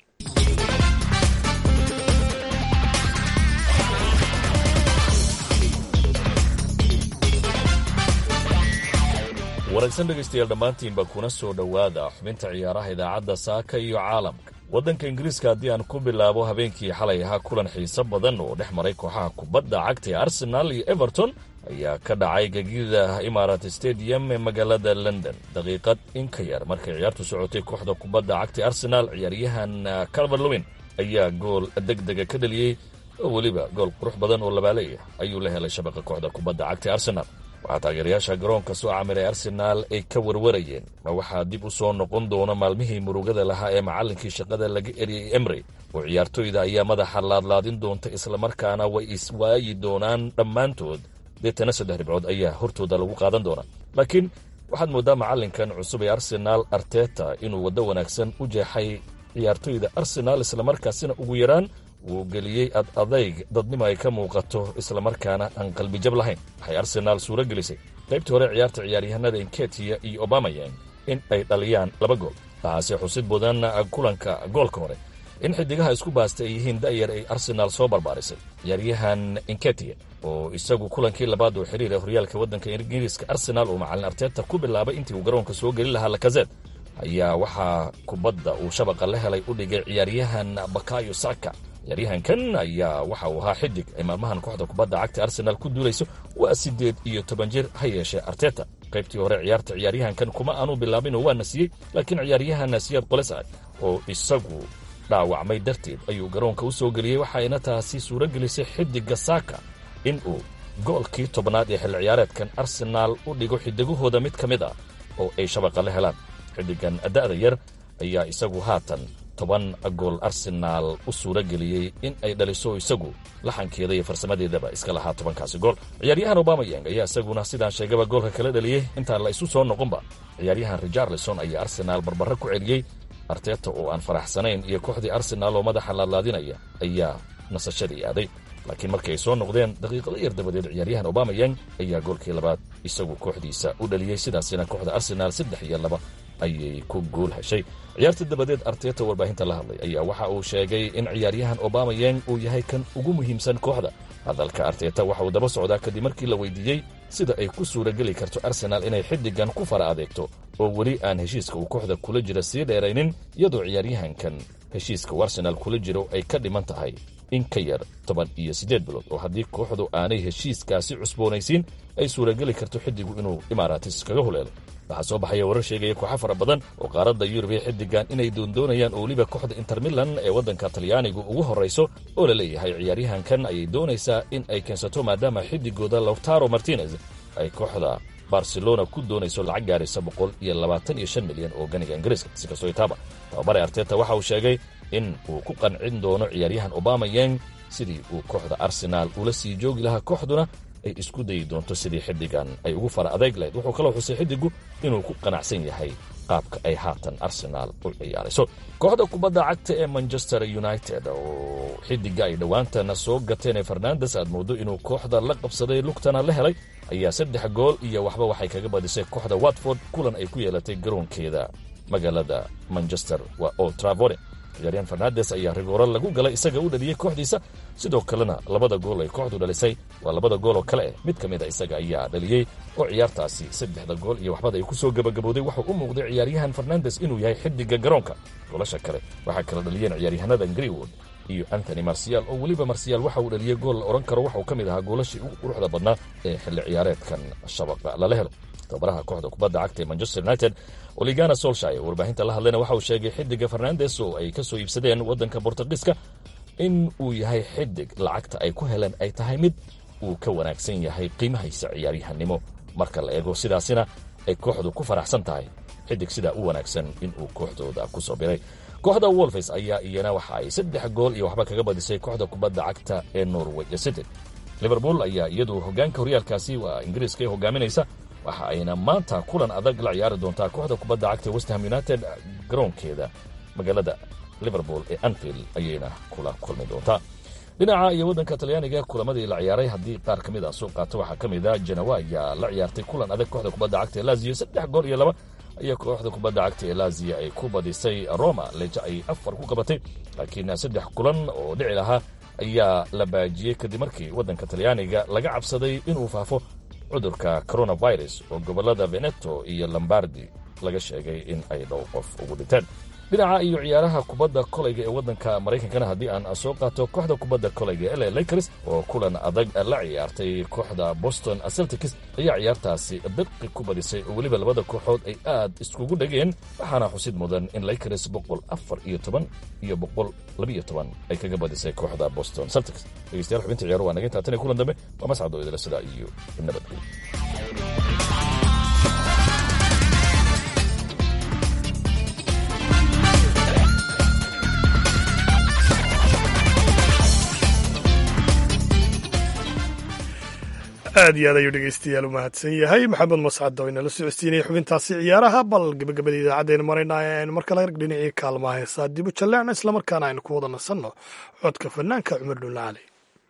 wanaagsan dhegaystayaal dhammaantiinba kuna soo dhowaada xubinta ciyaaraha idaacadda saaka iyo caalamka waddanka ingiriiska haddii aan ku bilaabo habeenkii xalay ahaa kulan xiiso badan oo dhex maray kooxaha kubadda cagta ee arsenaal iyo everton ayaa ka dhacay gegida imarat stadium ee magaalada london daqiiqad in ka yar markay ciyaartu socotay kooxda kubadda cagta arsenaal ciyaaryahan calverlowin ayaa gool deg dega ka dheliyey oo weliba gool qurux badan oo labaaleya ayuu la helay shabaqa kooxda kubadda cagta arsenaal waxaa taageerayaasha garoonka soo camiray arsenaal ay ka warwarayeen ma waxaa dib u soo noqon doona maalmihii murugada lahaa ee macallinkii shaqada laga eriyey emry oo ciyaartoyda ayaa madaxa laadlaadin doonta islamarkaana way iswaayi doonaan dhammaantood deetana saddex dhibcood ayaa hortooda lagu qaadan doonaa laakiin waxaad mooddaa macallinkan cusub ee arsenaal arteta inuu waddo wanaagsan u jeexay ciyaartoyda arsenaal islamarkaasina ugu yaraan wuu geliyey ad adayg dadnimo ay ka muuqato islamarkaana aan qalbijab lahayn waxay arsenaal suuro gelisay qaybtii hore ciyaarta ciyaaryahanada inketiya iyo obamayang in ay dhaliyaan laba gool tahaase xusid mudan kulanka goolka hore in xidigaha isku baasta ay yihiin da'yar ay arsenaal soo barbaarisay ciyaaryahan inketiya oo isagu kulankii labaad oo xiriir ee horyaalka waddanka ingiriiska arsenaal uu macalin arteta ku bilaabay intii uu garoonka soo geli lahaa lakazed ayaa waxaa kubadda uu shabaqa la helay u dhigay ciyaaryahan bakayo saka ciyaaryahankan ayaa waxa uu ahaa xidig ay maalmahan kooxda kubadda cagta arsenaal ku duulayso waa siddeed iyo toban jir ha yeeshee arteta qaybtii hore ciyaarta ciyaaryahankan kuma aanu bilaabin oo waa nasiyey laakiin ciyaaryahan nasiyaad qoles ah oo isagu dhaawacmay darteed ayuu garoonka u soo geliyey waxayna taasi suuro gelisay xidigga saaka in uu goolkii tobnaad ee xilli ciyaareedkan arsenaal u dhigo xidigahooda mid ka mid ah oo ay shabaqa la helaan xidigan da'da yar ayaa isagu haatan toban gool arsenaal u suuro geliyey in ay dhaliso isagu laxankeeda iyo farsamadeedaba iska lahaa tobankaasi gool ciyaaryahan obamayang ayaa isaguna sidaan sheegaba goolka kala dhaliyey intaan la isu soo noqonba ciyaaryahan richarlison ayaa arsenaal barbaro ku celiyey arteta oo aan faraxsanayn iyo kooxdii arsenaal oo madaxa laadlaadinaya ayaa nasashadii aaday laakiin markii ay soo noqdeen daqiiqado yar dabadeed ciyaaryahan obamayang ayaa goolkii labaad isagu kooxdiisa u dhaliyey sidaasina kooxda arsenaal saddex iyo laba ayay ku guul heshay ciyaarta dabadeed arteta warbaahinta la hadlay ayaa waxa uu sheegay in ciyaaryahan obamayang uu yahay kan ugu muhiimsan kooxda hadalka arteta waxa uu daba socdaa kadib markii la weydiiyey sida ay ku suurageli karto arsenaal inay xiddigan ku fara adeegto oo weli aan heshiiska uu kooxda kula jira sii dheeraynin iyadoo ciyaaryahankan heshiiska uu arsenaal kula jiro ay ka dhiman tahay in ka yar toban iyo siddeed bilood oo haddii kooxdu aanay heshiiskaasi cusboonaysiin ay suurageli karto xiddigu inuu imaaraatis kaga huleelo waxaa soo baxaya warar sheegaya kooxo fara badan oo qaaradda yurub ee xiddigan inay doondoonayaan oo weliba kooxda inter milan ee waddanka talyaanigu ugu horrayso oo la leeyahay ciyaaryahankan ayay doonaysaa in ay keensato maadaama xiddigooda lautaro martinez ay kooxda barcelona ku doonayso lacag gaaraysa boqol iyo labaatan iyo shan milyan oo ganiga ingiriiska si kastoo itaaba tababare arteta waxa uu sheegay in uu ku qancin doono ciyaaryahan obamayang sidii uu kooxda arsenaal ula sii joogi lahaa kooxduna ay isku dayi doonto sidii xiddigan ay ugu fara adeeg lahayd wuxuu kaloo xusay xiddigu inuu ku qanacsan yahay qaabka ay haatan arsenaal u ciyaarayso kooxda kubadda cagta ee manchester united oo xiddiga ay dhowaantana soo gateen ee fernandes aad mooddo inuu kooxda la qabsaday lugtana la helay ayaa saddex gool iyo waxba waxay kaga badisay kooxda watford kulan ay ku yeelatay garoonkeeda magaalada manchester waa old travore ciyaaryahan fernandes ayaa rigooro lagu galay isaga u dhaliyey kooxdiisa sidoo kalena labada gool ay kooxdu dhalisay waa labada gool oo kale eh mid ka mid a isaga ayaa dhaliyey oo ciyaartaasi saddexda gool iyo waxbada ay ku soo gebagabowday waxuu u muuqday ciyaaryahan fernandes inuu yahay xiddiga garoonka goolasha kale waxaa kala dhaliyeen ciyaaryahanada greenwood iyo antony marsiyaal oo weliba marsiyaal waxa uu dhaliyey gool la odhan karo waxauu ka mid ahaa goolashii ugu quruxda badnaa ee xilli ciyaareedkan shabaqa lala helo tababaraha kooxda kubadda cagta ee manchester united oligana solshay warbaahinta la hadlayna waxa uu sheegay xidiga fernandes oo ay ka soo iibsadeen waddanka bortugiiska in uu yahay xidig lacagta ay ku heleen ay tahay mid uu ka wanaagsan yahay qiimahaysa ciyaaryahanimo marka la eego sidaasina ay kooxdu ku faraxsan tahay xidig sidaa u wanaagsan inuu kooxdooda ku soo biray kooxda wolfes ayaa iyana waxa ay saddex gool iyo waxba kaga badisay kooxda kubadda cagta ee norway city liverpool ayaa iyadu hogaanka horyaalkaasi waa ingiriiska ee hogaaminaysa waxa ayna maanta kulan adag la ciyaari doontaa kooxda kubadda cagta westham united garoonkeeda magaalada liverpool ee anfield ayayna kula kulmi doontaa dhinaca iyo waddanka talyaaniga kulamadii la ciyaaray haddii qaar ka mid a soo qaato waxaa ka mid a janawa ayaa la ciyaartay kulan adag kooxda kubadda cagta ee laziyo saddex gool iyo laba ayaa kooxda kubadda cagta ee laziya ay ku badisay roma leja ay afar ku qabatay laakiin saddex kulan oo dhici lahaa ayaa la baajiyey kadib markii waddanka talyaaniga laga cabsaday inuu faafo cudurka coronavirus oo gobollada veneto iyo lombardi laga sheegay in ay dhow qof ugu dhinteen dhinaca iyo ciyaaraha kubadda kolayga ee waddanka maraykankana haddii aan soo qaato kooxda kubadda kolayga ee la lakers oo kulan adag la ciyaartay kooxda boston celtics ayaa ciyaartaasi birqi ku badisay oo weliba labada kooxood ay aad iskugu dhegeen waxaana xusid mudan in lakers boqol afar iyo toban iyo boqol labiiyo toban ay kaga badisay kooxda boston celtics dhegeystayaal xubinta ciyaaru waa naga intaa tan iyo kulan dambe waa mascado idila sidaa iyo nabadgelyo aad iyo aad ayuu dhegeystayaal u mahadsan yahay maxamed mascad oo inala socodsiinaya xubintaasi ciyaaraha bal gebagabada idaacaddeena maraynaa aynu mar kale dhinacii kaalmaha heesaa dibu jalleecna islamarkaana aynu ku wada nasanno codka fanaanka cumar dhulla cali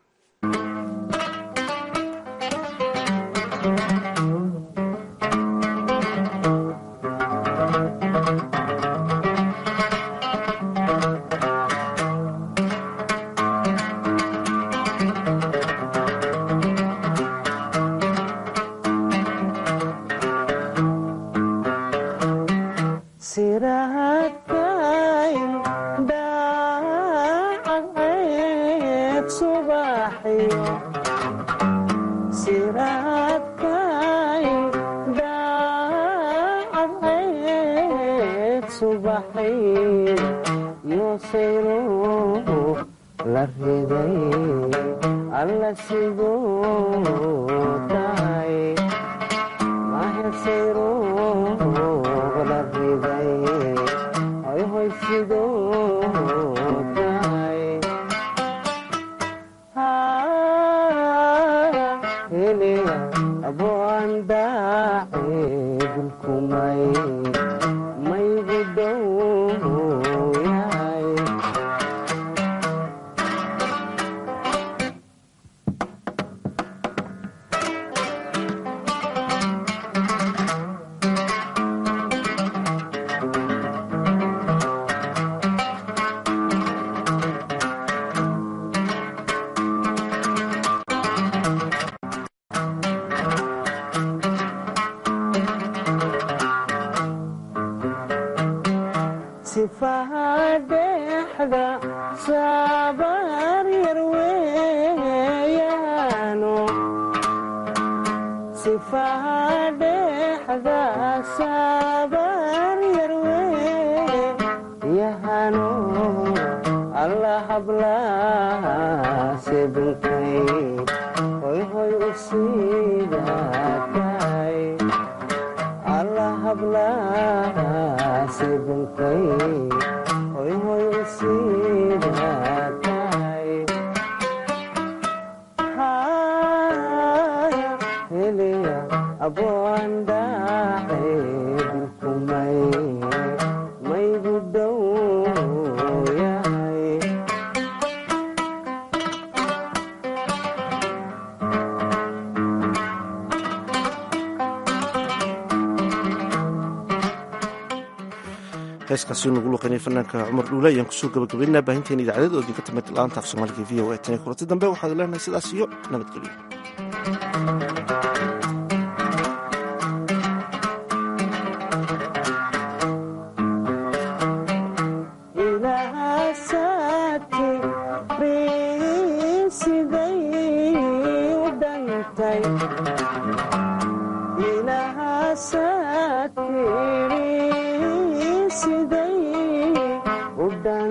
heeskaasi nagu luqaynay fanaanka cumar dhuule ayaan kusoo gabagabaynaa baahinteena idaacadeed oo idinka timid laanta af soomaaliga v o a tan iyo kulanti dambe waxaad leenahay sidaas iyo nabadgelyo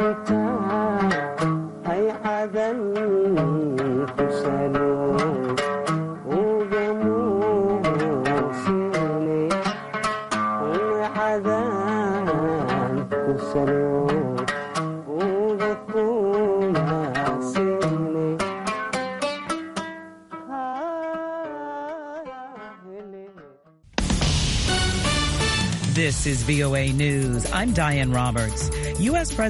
This is VOA News. I'm Diane Roberts. U.S. President